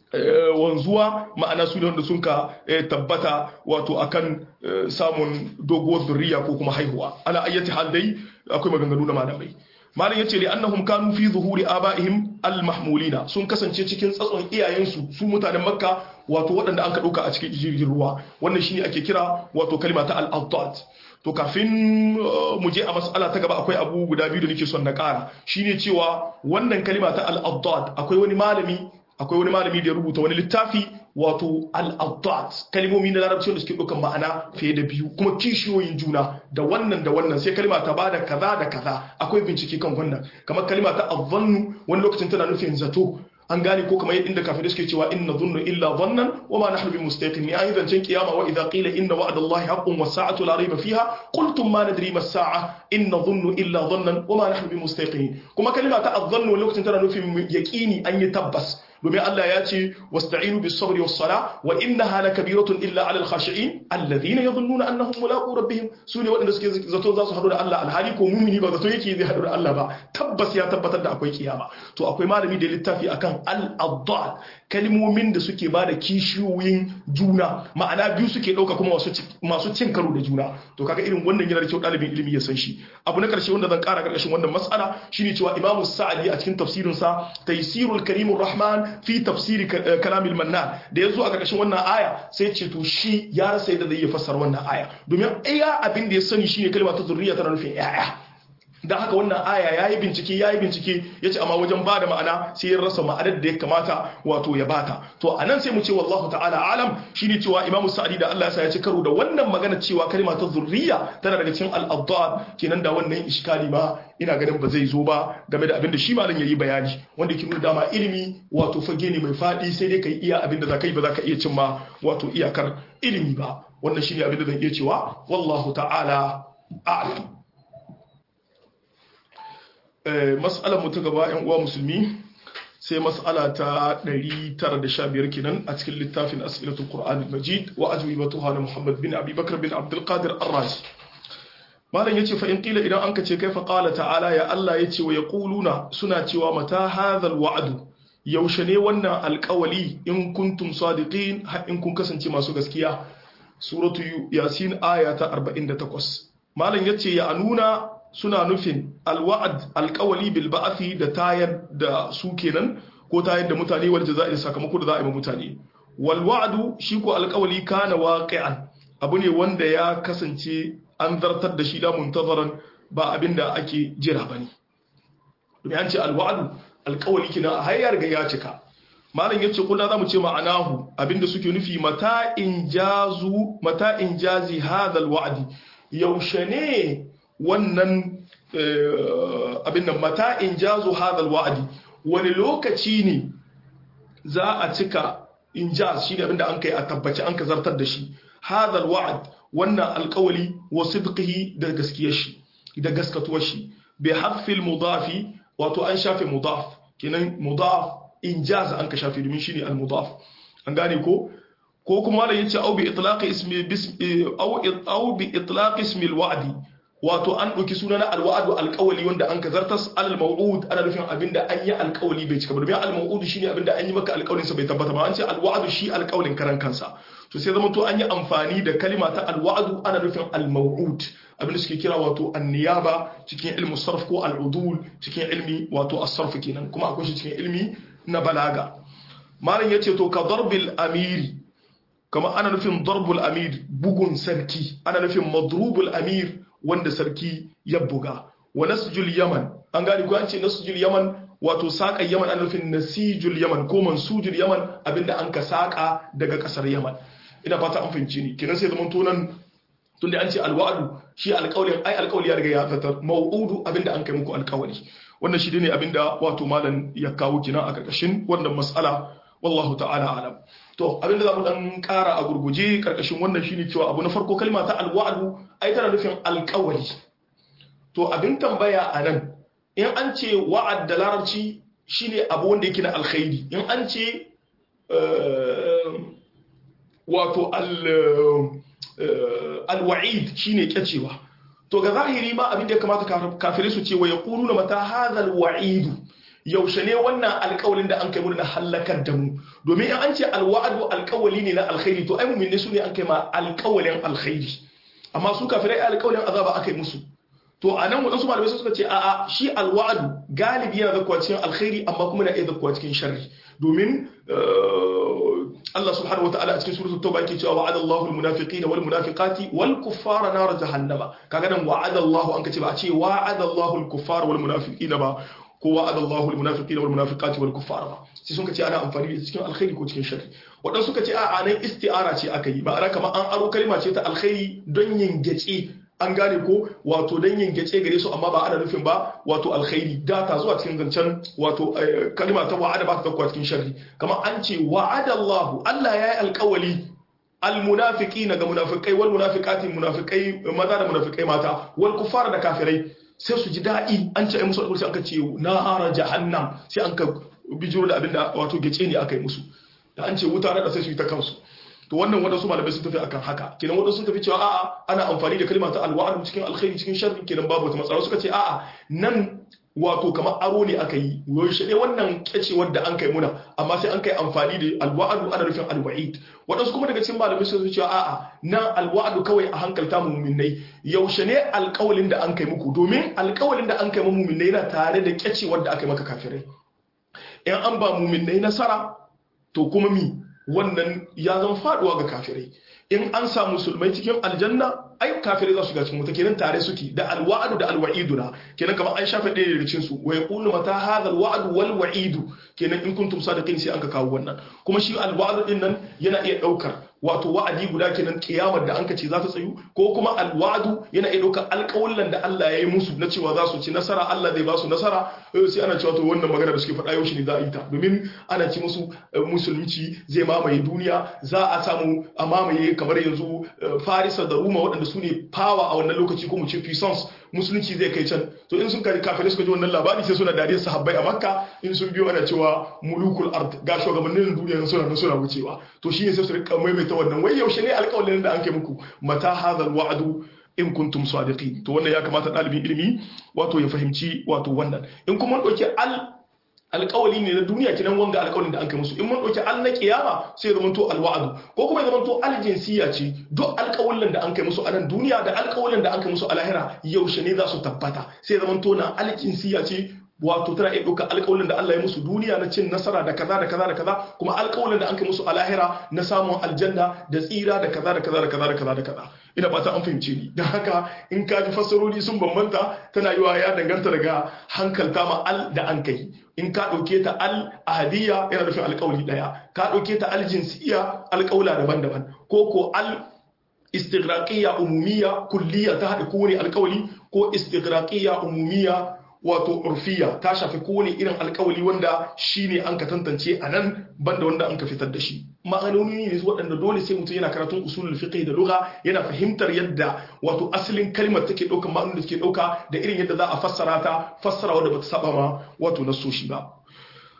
wanzuwa ma'ana su ne wanda sun ka tabbata wato akan samun doguwar zurriya ko kuma haihuwa ala ayyati hal dai akwai maganganu na malamai malam yace li annahum kanu fi zuhuri abaihim almahmulina sun kasance cikin tsatson iyayensu su mutanen makka wato waɗanda an ka ɗauka a cikin jirgin ruwa wannan shine ake kira wato kalma ta al-addad to kafin mu je a mas'ala ta gaba akwai abu guda biyu da nake son na ƙara shine cewa wannan kalima ta al-addad akwai wani malami akwai wani malami da ya rubuta wani littafi wato al-addad kalmomi na larabci da suke ɗaukan ma'ana fiye da biyu kuma kishiyoyin juna da wannan da wannan sai kalima ta bada kaza da kaza akwai bincike kan wannan kamar kalima ta azzannu wani lokacin tana nufin zato an gane ko kamar inda kafirai suke cewa inna dhunnu illa dhannan wa ma nahnu bimustaqin ya idan cin kiyama wa idza qila inna wa'da allahi haqqun was sa'atu la rayba fiha qultum ma nadri mas sa'a inna dhunnu illa dhannan wa ma nahnu bimustaqin kuma kalima ta adhannu lokacin tana nufin yaqini an yi tabbas domin Allah ya ce wasta'inu bis sabri was sala wa innaha lakabiratun illa 'alal khashi'in alladhina yadhunnuna annahum mulaqu rabbihim sune waɗanda suke zato za su haɗu da Allah alhali ko mumini ba zato yake zai haɗu da Allah ba tabbas ya tabbatar da akwai kiyama to akwai malami da littafi akan al-addad kalmomin da suke ba da kishiyoyin juna ma'ana biyu suke ɗauka kuma masu cin karo da juna to kaga irin wannan yana da kyau ɗalibin ilimi ya san shi abu na ƙarshe wanda zan ƙara ƙarƙashin wannan mas'ala shine cewa imamu sa'adi a cikin tafsirinsa taysirul karimur rahman fi tafsiri kalamil mannan da yazo a ƙarƙashin wannan aya sai ce to shi ya rasa yadda zai iya fassara wannan aya domin iya abin da ya sani shine kalma ta zurriya tana nufin yaya dan haka wannan aya yayi bincike yayi bincike yace amma wajen bada ma'ana sai ya rasa ma'anar da ya kamata wato ya bata to anan sai mu ce wallahu ta'ala alam shine cewa imamu sa'adi da Allah ya sa ya ci karo da wannan magana cewa kalma ta zurriya tana daga cikin al-addad kenan da wannan iskali ma ina ganin ba zai zo ba game da abin da shi malam yayi bayani wanda ke nuna dama ilimi wato fage ne mai fadi sai dai kai iya abin da zaka yi ba zaka iya cimma wato iyakar ilimi ba wannan shine abin da zan iya cewa wallahu ta'ala a'lam mas'alar mu ta gaba yan uwa musulmi sai mas'ala ta 915 kenan a cikin littafin as'ilatul qur'an al-majid wa ajwibatuha na muhammad bin abi bakr bin abdul qadir ar-razi malam yace fa in qila idan anka ce kaifa qala ta'ala ya allah yace wa yaquluna suna cewa mata hadha al-wa'd yaushe ne wannan alƙawali in kuntum sadiqin har in kun kasance masu gaskiya suratu yasin aya ta 48 malam yace ya anuna suna nufin alwa'ad alkawali bil ba'athi da tayar da su kenan ko tayar da mutane wal jaza'i sakamako da za a yi mutane wal wa'du shi ko alkawali kana waqi'an abu ne wanda ya kasance an zartar da shi da muntazaran ba abinda ake jira bane domin an ce alwa'du alkawali kina har ya riga ya cika malam yace kullu zamu ce ma'anahu abinda suke nufi mata injazu mata injazi hadha alwa'di yaushe ne wannan abin nan mata in jazo hadal wa'adi wani lokaci ne za a cika in jaz shi ne abinda an kai a tabbaci an ka zartar da shi hadal wa'ad wannan alkawali wa sidqihi da gaskiyar shi da gaskatuwar shi bi hadfil mudafi wato an shafe mudaf kenan mudaf injaz an ka shafe domin shine al-mudaf an gane ko ko kuma malam yace au bi itlaqi ismi bismi au au bi itlaqi ismi al-wa'di wato an ɗauki suna na alwa'adu alƙawali wanda an kazartas alal maw'ud ana nufin abinda an yi alƙawali bai cika ba domin al maw'ud shine abinda an yi maka alƙawalin sa bai tabbata ba an ce alwa'adu shi alƙawalin karan kansa to sai zama to an yi amfani da kalima ta alwa'adu ana nufin al maw'ud abinda suke kira wato an-niyaba cikin ilmu sarf ko al-udul cikin ilmi wato as-sarf kenan kuma akwai shi cikin ilmi na balaga malam yace to ka darbil amiri kama ana nufin darbul amir bugun sarki ana nufin madrubul amir wanda sarki ya buga wa nasjul yaman an gani ko an ce nasjul yaman wato saƙan yaman an nufin nasijul yaman ko mansujul yaman abinda an ka saƙa daga ƙasar yaman ina fata an fahimci ni kiran sai zaman tunan tun da an ce alwa'adu shi alƙawlin ai alƙawli ya riga ya fitar mau'udu abinda an kai muku alƙawali wannan shi ne abinda wato malam ya kawo kina a ƙarƙashin wannan mas'ala wallahu ta'ala alam to abin da za mu dan kara a gurguje karkashin wannan shine cewa abu na farko kalma ta alwa'du ai tana nufin alƙawari to abin tambaya a nan in an ce wa'ad da larabci shine abu wanda yake na alkhairi in an ce wato alwa'id shine kyacewa to ga zahiri ma abin da ya kamata kafirai su ce wa yaquluna mata hadha alwa'idu yaushe ne wannan alƙawalin da an kai mu na halakar da mu domin in an ce alwa'adu alƙawali ne na alkhairi to ai mu'minne su ne an kai ma alƙawalin alkhairi amma su kafirai alƙawalin azaba aka yi musu to a nan waɗansu malamai suka ce a'a shi alwa'adu galibi yana zakkuwa cikin alkhairi amma kuma na iya zakkuwa cikin sharri domin Allah subhanahu wataala a cikin suratul tauba yake cewa wa'ada Allahu almunafiqina wal munafiqati wal kuffara nar jahannama kaga nan wa'ada Allahu an kace ba a ce wa'ada Allahu al kuffara wal munafiqina ba ko wa'ada Allahu al-munafiqina wal munafiqati wal kuffara ba sai sun ce ana amfani da cikin alkhairi ko cikin sharri wadan suka ce a'a nan isti'ara ce aka yi ma'ana kamar an aro kalma ce ta alkhairi don yin gace an gane ko wato don yin gace gare su amma ba ana nufin ba wato alkhairi data zuwa cikin zancen wato kalma ta wa'ada ba ta dauka cikin sharri kamar an ce wa'ada Allahu Allah ya yi alkawali almunafiqina ga munafikai wal munafiqati munafikai maza da munafikai mata wal kuffara da kafirai sai su ji daɗi an ce ai musu alƙursi aka ce nara jahannam sai an ka bijiro da abinda wato gece ne aka yi musu da an ce wuta na sai su yi ta kansu to wannan waɗansu malamai sun tafi akan haka kenan waɗansu sun tafi cewa a'a ana amfani da kalma ta alwa'adu cikin alkhairi cikin sharri kenan babu wata matsala suka ce a'a nan wato kamar aro ne aka yi yaushe ne wannan kyacewar da an kai muna amma sai an kai amfani da alwa'adu ana nufin alwa'id waɗansu kuma daga cikin malamai sun cewa a'a nan alwa'adu kawai a hankalta mu muminai yaushe ne alƙawalin da an kai muku domin alƙawalin da an kai mu muminai yana tare da kyacewar da aka yi maka kafirai in an ba muminai nasara to kuma mi wannan ya zama faduwa ga kafirai in an sa musulmai cikin aljanna ai kafirai za su ga cikin wuta kenan tare suke da alwa'adu da alwa'iduna kenan kamar an shafe ɗaya daga cikin su wa yaqulu mata hadha alwa'du wal wa'idu kenan in kuntum sadiqin sai an ka kawo wannan kuma shi alwa'du din nan yana iya daukar wato wa'adi guda kenan kiyamar da an ka ce za ta tsayu ko kuma alwa'du yana iya daukar alƙawullan da Allah ya yi musu na cewa za su ci nasara Allah zai ba su nasara sai ana cewa to wannan magana da suke faɗa yau shi ne za a yi ta domin ana ci musu musulunci zai mamaye duniya za a samu a mamaye kamar yanzu Farisa da Roma waɗanda su ne power a wannan lokaci ko mu ce puissance musulunci zai kai can to in sun kari kafirai suka ji wannan labari sai suna dariyar sahabbai a makka in sun biyo ana cewa mulukul ard ga shugabannin duniya suna nan suna wucewa to shine sai su rika maimaita wannan wai yaushe ne alƙawarin da an kai muku mata hadal wa'du in kuntum sadiqin to wannan ya kamata ɗalibin ilimi wato ya fahimci wato wannan in kuma ɗauki al alƙawali ne na duniya kinan wanga alƙawalin da an kai musu in mun ɗauki al na kiyama sai ya zamanto alwa'adu ko kuma ya zamanto aljinsiya ce duk alƙawalin da an kai musu a nan duniya da alƙawalin da an kai musu a lahira yaushe ne za su tabbata sai ya zamanto na aljinsiya ce wato tana iya ɗauka alƙawalin da Allah ya musu duniya na cin nasara da kaza da kaza da kaza kuma alƙawalin da an kai musu a lahira na samun aljanna da tsira da kaza da kaza da kaza da kaza da kaza ina fata an fahimce ni don haka in ka ji fassarori sun bambanta tana yiwa ya danganta daga hankalta ma al da an kai in ka ɗauke ta al ahadiyya yana nufin alƙawli ɗaya ka ɗauke ta al jinsiyya alƙawla daban-daban ko ko al istighraqiyya umumiyya kulliyya ta haɗa kowane alƙawli ko istighraqiyya umumiyya wato urfiya ta shafi kowane irin alkawali wanda shine an ka tantance a nan banda wanda an ka fitar da shi ma'anoni ne waɗanda dole sai mutum yana karatun usulul fiqh da lugha yana fahimtar yadda wato asalin kalmar take ɗaukar ma'anonin da take ɗauka da irin yadda za a fassara ta fassara wadda bata saba ma wato nasoshi ba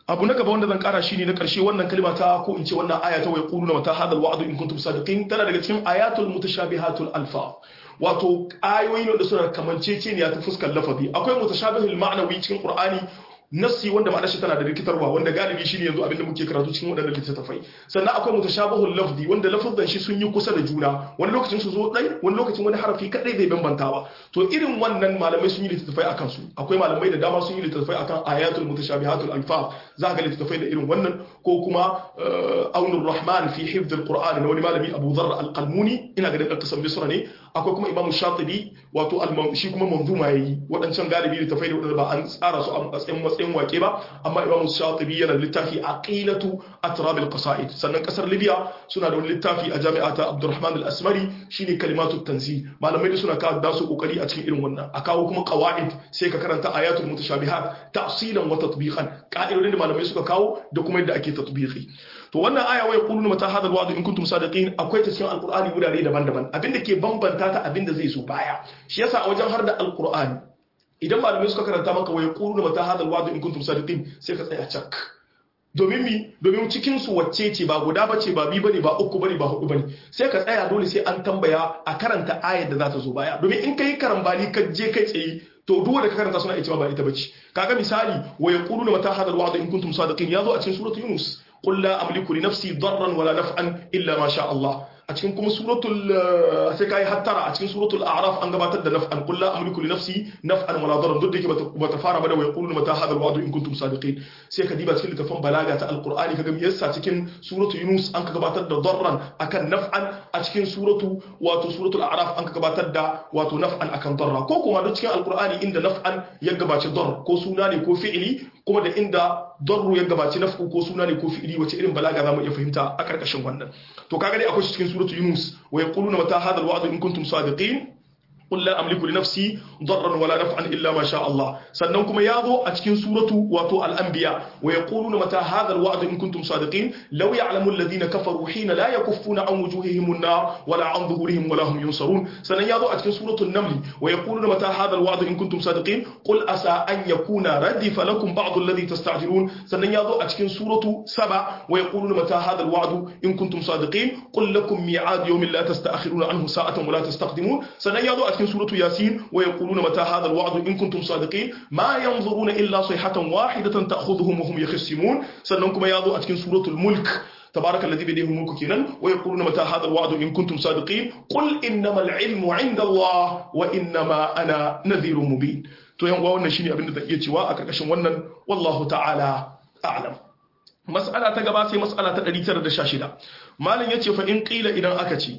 abu na gaba wanda zan kara shine na karshe wannan kalma ta ko in ce wannan aya ta wa yaquluna mata hadal wa'du in kuntum sadiqin tana daga cikin ayatul mutashabihatul alfa wato ayoyi da suna kamanceceniya ta fuskar lafazi akwai mutashabihul ma'nawi cikin qur'ani nassi wanda ma'anar shi tana da rikitarwa wanda galibi shine yanzu abinda muke karatu cikin wadannan littattafai sannan akwai mutashabihul lafzi wanda lafazan shi sun yi kusa da juna wani lokacin su zo dai wani lokacin wani harafi kadai zai bambantawa to irin wannan malamai sun yi littattafai akan su akwai malamai da dama sun yi littattafai akan ayatul mutashabihatul alfaz za ga littattafai da irin wannan ko kuma aunur rahman fi hifdhil qur'an na wani malami abu dharr al-qalmuni ina ga dan kasan misra ne akwai kuma imamu shatibi wato shi kuma manzuma yayi wadancan galibi littattafai da wadanda ba an tsara su a matsayin matsayin wake ba amma imamu shatibi yana littafi aqilatu atrab al-qasaid sannan kasar libya suna da wani littafi a jami'ata abdurrahman al-asmari shine kalimatu tanzih malamai da suna kawo dasu kokari a cikin irin wannan a kawo kuma qawaid sai ka karanta ayatul mutashabihat tafsilan wa tatbiqan ka'idodin da malamai suka kawo da kuma yadda ake tatbiqi to wannan aya wai quluna mata hadal wa'd in kuntum sadiqin akwai ta cikin alqur'ani wurare daban-daban abinda ke bambanta ta abinda zai so baya shi yasa a wajen har da alqur'ani idan malamai suka karanta maka wai quluna mata hadal wa'd in kuntum sadiqin sai ka tsaya cak domin mi domin cikin su wacce ce ba guda bace ba bi bane ba uku bane ba hudu bane sai ka tsaya dole sai an tambaya a karanta ayar da za ta zo baya domin in kai karambani ka je kai tsaye to duk wanda ka karanta suna ita ba ita bace kaga misali wa yaquluna mata hadal wa'd in kuntum sadiqin yazo a cikin suratul yunus qul la amliku li nafsi darran wala naf'an illa ma sha Allah a cikin kuma suratul sai kai hattara a cikin suratul a'raf an gabatar da naf'an qul la amliku li nafsi naf'an wala darran duk da yake bata fara ba da wa yaquluna mata hadal wa'd in kuntum sadiqin sai ka diba cikin littafin balaga ta alqur'ani kaga me yasa cikin suratul yunus an ka gabatar da darran akan naf'an a cikin suratu wato suratul a'raf an ka gabatar da wato naf'an akan darra ko kuma duk cikin alqur'ani inda naf'an ya gabaci dar ko suna ne ko fi'ili kuma da inda darru ya gabaci naf'u ko suna ne ko fi'ili wace irin balaga zamu iya fahimta a karkashin wannan to kaga dai akwai shi cikin suratu yunus wa yaquluna mata hadha alwa'd in kuntum sadiqin قل لا أملك لنفسي ضرا ولا نفعا إلا ما شاء الله سننكم ياضو أتكين سورة واتو الأنبياء ويقولون متى هذا الوعد إن كنتم صادقين لو يعلم الذين كفروا حين لا يكفون عن وجوههم النار ولا عن ظهورهم ولا هم ينصرون سنن ياضو أتكين سورة النمل ويقولون متى هذا الوعد إن كنتم صادقين قل أسى أن يكون ردف لكم بعض الذي تستعجلون سنن ياضو أتكين سورة سبع ويقولون متى هذا الوعد إن كنتم صادقين قل لكم ميعاد يوم لا تستأخرون عنه ساعة ولا تستقدمون سنن ياضو cikin suratu yasin wa yaquluna mata hadha alwa'd in kuntum sadiqin ma yanzuruna illa sayhatan wahidatan ta'khudhuhum wa hum yakhsimun sannan kuma yazo a cikin suratul mulk تبارك الذي بيده الملك كينان ويقولون متى هذا الوعد إن كنتم صادقين قل إنما العلم عند الله وإنما أنا نذير مبين to yan wannan shine abin da zan iya cewa a karkashin wannan wallahu ta'ala a'lam mas'ala ta gaba sai mas'ala ta 916 malam yace fa in qila idan aka ce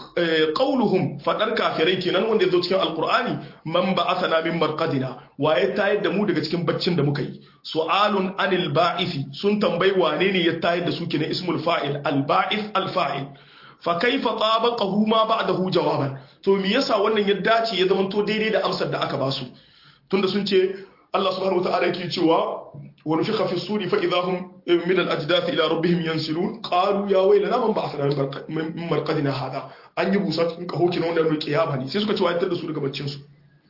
qauluhum fadar kafirai kenan wanda yazo cikin alqur'ani man ba'athana min marqadina waye tayar da mu daga cikin baccin da muka yi su'alun anil ba'isi sun tambayi wane ne ya tayar da su kenan ismul fa'il al ba'ith al fa'il fa kaifa tabaqahu ma ba'dahu jawaban to me yasa wannan ya dace ya zamanto daidai da amsar da aka basu tunda sun ce Allah subhanahu wa ta'ala yake cewa wa nufikha fi suri fa idahum min al-ajdath ila rabbihim yansilun qalu ya waylana man ba'athana min marqadina hada an yi busa cikin kaho kina wanda mai kiyama ne sai suka ce wayar da su daga baccin su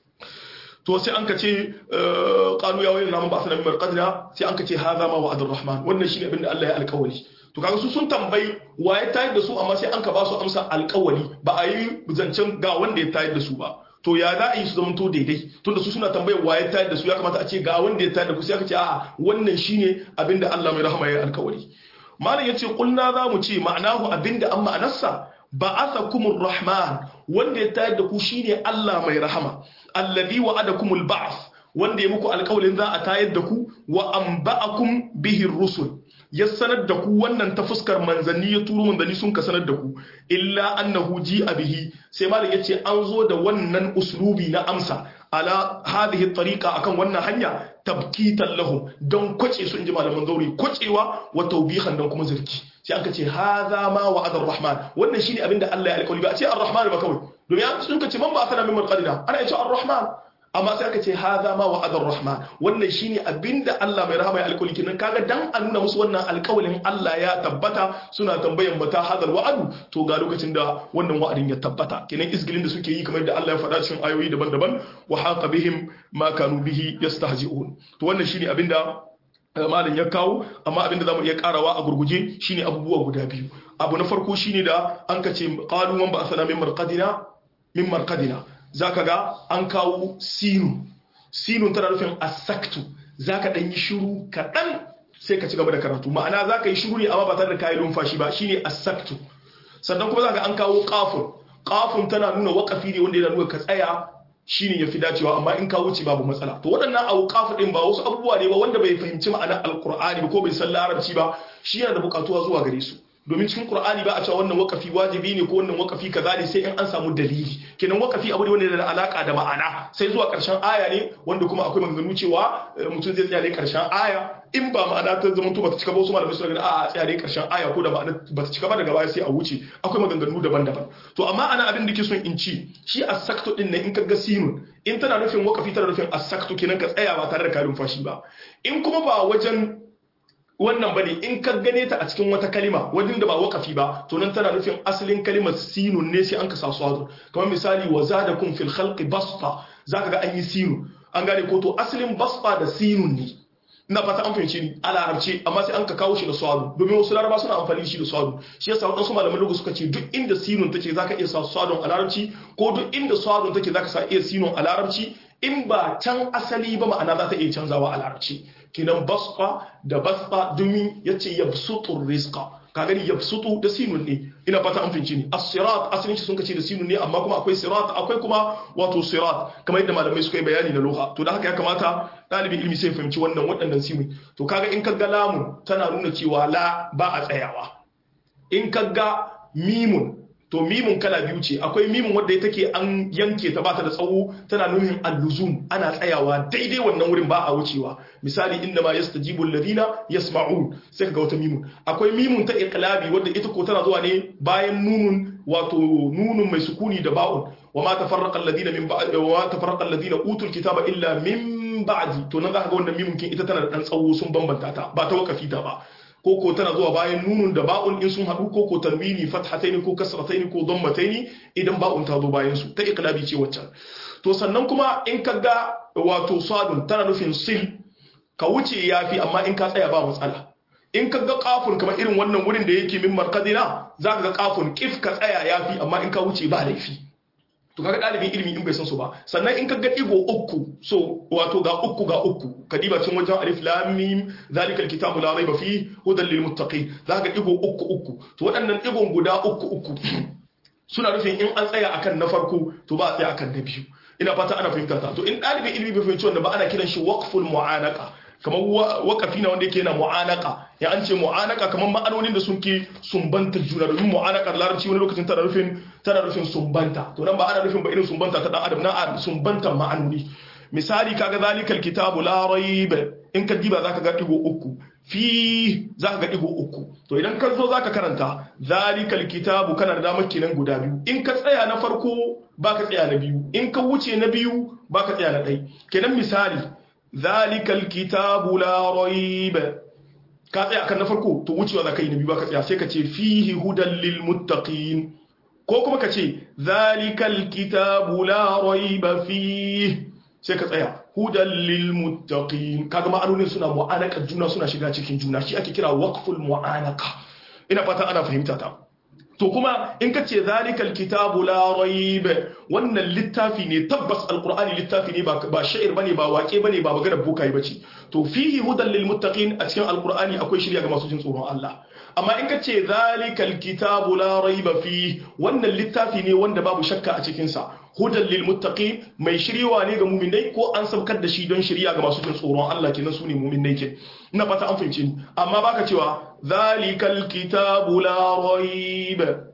to sai an ka ce qalu ya waylana man ba'athana min marqadina sai an ka ce hadha ma wa'adur rahman wannan shine abin da Allah ya alƙawari to kaga su sun tambayi waye tayar da su amma sai an ka ba su amsa alƙawari ba a yi zancen ga wanda ya tayar da su ba to ya za a yi su zama to daidai tunda su suna tambayar wa ya tayar da su ya kamata a ce ga wanda ya tayar da ku sai aka ce a'a wannan shine abinda Allah mai rahama ya alkawari malam yace kulna za mu ce ma'anahu abinda an ma'anarsa ba'athakumur rahman wanda ya tayar da ku shine Allah mai rahama alladhi wa'adakumul ba'th wanda ya muku alkawalin za a tayar da ku wa anba'akum bihi rusul ya sanar da ku wannan ta fuskar manzanni ya turo manzanni sun ka sanar da ku illa annahu ji bihi sai malam yace an zo da wannan uslubi na amsa ala hadhihi tariqa akan wannan hanya tabkitan lahum don kwace su inji malaman zauri kwacewa wa tawbihan don kuma zarki sai aka ce hadha ma wa'ada ar-rahman wannan shine abinda Allah ya alƙawari ba a ce ar-rahman ba kawai domin an sun ka ce man ba asana min marqadina ana ce ar-rahman amma sai aka ce haza ma wa adar rahman wannan shine abinda Allah mai rahama ya alƙawari kenan kaga dan a nuna musu wannan alƙawarin Allah ya tabbata suna tambayan mata hadal wa'adu to ga lokacin da wannan wa'adin ya tabbata kenan isgilin da suke yi kamar da Allah ya faɗa cikin ayoyi daban-daban wa haqa bihim ma kanu bihi yastahzi'un to wannan shine abinda malin ya kawo amma abinda zamu iya karawa a gurguje shine abubuwa guda biyu abu na farko shine da an kace qalu man ba'athana min marqadina min marqadina zaka ga an kawo sinu sinun tana nufin asaktu zaka dan yi shiru kadan sai ka ci gaba da karatu ma'ana zaka yi shiru ne amma ba tare da kayi lumfashi ba shine asaktu sannan kuma zaka an kawo qafun qafun tana nuna waqafi ne wanda yana nuna ka tsaya shine yafi dacewa amma in ka wuce babu matsala to waɗannan awqaf din ba wasu abubuwa ne ba wanda bai fahimci ma'anar alqur'ani ba ko bai san larabci ba shi yana da bukatuwa zuwa gare su domin cikin qur'ani ba a cewa wannan wakafi wajibi ne ko wannan wakafi kaza ne sai in an samu dalili kenan wakafi abu ne wanda yana da alaka da ma'ana sai zuwa karshen aya ne wanda kuma akwai maganganu cewa mutum zai tsaya ne karshen aya in ba ma'ana ta zama to bata cika ba wasu malamai suna ganin a tsaya ne karshen aya ko da ma'ana bata cika ba daga baya sai a wuce akwai maganganu daban-daban to amma ana abin da ke son in ci shi as-saktu din nan in ka ga sinun in tana nufin wakafi tana nufin as-saktu kenan ka tsaya ba tare da kalin fashi ba in kuma ba wajen wannan bane in ka gane ta a cikin wata kalima wajen da ba wakafi ba to nan tana nufin asalin kalimar sinun ne sai an ka sa swadu kamar misali wa zadakum fil khalqi basta zaka ga an yi sinu an gane ko to asalin basta da sinun ne ina fata an fahimci ni a larabci amma sai an ka kawo shi da swadu domin wasu laraba suna amfani shi da swadu shi yasa wadansu malaman lugu suka ce duk inda sinun take zaka iya sa swadun a larabci ko duk inda swadun take zaka sa iya sinun a larabci in ba can asali ba ma'ana za ta iya canzawa a larabci kinan basqa da basqa domin yace yabsutur rizqa ka gani yabsutu da sinun ne ina fata an finci ne as-sirat asalin shi sun kace da sinun ne amma kuma akwai sirat akwai kuma wato sirat kamar yadda malamai suka yi bayani na lugha to da haka ya kamata dalibin ilimi sai fahimci wannan waɗannan sinun to kaga in kaga lamun tana nuna cewa la ba a tsayawa in kaga mimun to mimun kala biyu ce akwai mimun wadda take an yanke ta bata da tsawo tana nuhin alluzum ana tsayawa daidai wannan wurin ba a wucewa misali inda ma yastajibu alladhina yasma'un sai kaga wata mimun akwai mimun ta iqlabi wadda ita ko tana zuwa ne bayan nunun wato nunun mai sukuni da ba'un wa ma tafarraqa alladhina min ba'd wa ma tafarraqa alladhina utul kitaba illa min ba'di to nan zaka ga wannan mimun kin ita tana da dan tsawo sun bambanta ta ba ta wakafi ta ba koko tana zuwa bayan nunun da ba'un in sun haɗu koko tanwini fathataini ko kasrataini ko dhammataini idan ba'un ta zo bayan su ta iqlabi ce waccan to sannan kuma in ka ga wato sadun tana nufin sil ka wuce yafi amma in ka tsaya ba matsala in ka ga kafun kamar irin wannan wurin da yake min markadina zaka ga kafun kif ka tsaya yafi amma in ka wuce ba laifi to kaga dalibin ilimi in bai san su ba sannan in ka ga digo uku so wato ga uku ga uku ka diba cin wajen alif lam mim zalikal kitabu la raiba fi hudan lil muttaqin zaka ga digo uku uku to waɗannan digon guda uku uku suna nufin in an tsaya akan na farko to ba a tsaya akan na biyu ina fata ana fahimta ta to in dalibin ilimi bai fahimci wannan ba ana kiran shi waqful mu'anaka kamar wakafi na wanda yake yana mu'anaka ya an ce mu'anaka kamar ma'anonin da sun ke sumbanta juna domin mu'anakar larabci wani lokacin tana nufin tana nufin sumbanta to nan ba ana nufin ba irin sumbanta ta dan adam na sumbanta ma'anoni misali kaga zalikal kitabu la rayb in ka diba zaka ga digo uku fi zaka ga digo uku to idan ka zo zaka karanta zalikal kitabu kana da damar kenan guda biyu in ka tsaya na farko baka tsaya na biyu in ka wuce na biyu baka tsaya na ɗai kenan misali zalikal kitabu la rayb ka tsaya kan na farko to wucewa zaka yi na biyu baka tsaya sai ka ce fihi hudan lil muttaqin ko kuma ka ce zalikal kitabu la rayba fihi sai ka tsaya hudan lil muttaqin kaga ma'anonin suna mu'anaka juna suna shiga cikin juna shi ake kira waqful mu'anaka ina fata ana fahimta ta to kuma in ka ce zalikal kitabu la rayb wannan littafi ne tabbas alqur'ani littafi ne ba ba sha'ir bane ba waƙe bane ba magana bokai bace to fihi hudan lil muttaqin a cikin alqur'ani akwai shirya ga masu jin tsoron Allah amma in ka ce zalikal kitabu la rayba fi wannan littafi ne wanda babu shakka a cikin sa hudan lil muttaqin mai shiryawa ne ga mu'minai ko an sabkar da shi don shirya ga masu jin tsoron Allah kenan su ne mu'minai ke ina fata an fahimce ni amma baka cewa zalikal kitabu la rayba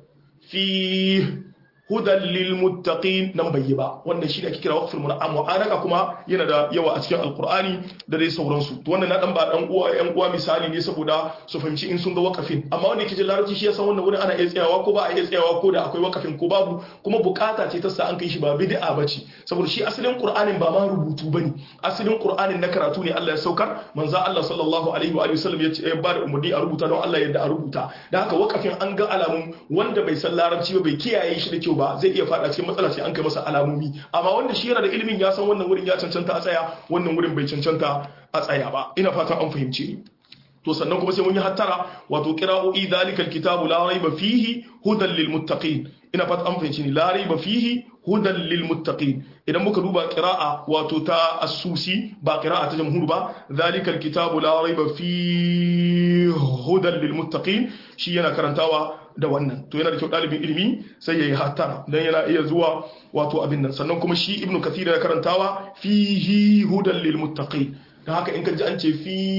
fi hudan lil muttaqin nan bai yi ba wannan shi ne ake kira waqful mu'anaka kuma yana da yawa a cikin alqur'ani da dai sauransu to wannan na dan ba dan uwa yan uwa misali ne saboda su fahimci in sun ga waqafin amma wanda yake jin larabci shi ya san wannan wurin ana iya tsayawa ko ba a iya tsayawa ko da akwai waqafin ko babu kuma bukata ce ta sa an kai shi ba bid'a bace saboda shi asalin qur'anin ba ma rubutu bane asalin qur'anin na karatu ne Allah ya saukar manzo Allah sallallahu alaihi wa alihi wasallam ya ce ba da umurni a rubuta don Allah yadda a rubuta da haka waqafin an ga alamun wanda bai san larabci ba bai kiyaye shi da kyau ba zai iya fada cikin matsala sai an kai masa alamomi amma wanda shi yana da ilimin ya san wannan wurin ya cancanta a tsaya wannan wurin bai cancanta a tsaya ba ina fatan an fahimce ni to sannan kuma sai mun yi hattara wato qira'o'i zalikal kitabu la raiba fihi hudan lil muttaqin ina fata an fahimci ni la raiba fihi hudan lil muttaqin idan muka duba qira'a wato ta as-susi ba qira'a ta jamhur ba zalikal kitabu la raiba fihi hudan lil muttaqin shi yana karantawa da wannan to yana da kyau dalibin ilimi sai yayi hattara dan yana iya zuwa wato abin nan sannan kuma shi ibnu kathir yana karantawa fihi hudan lil muttaqin da haka in ka ji an ce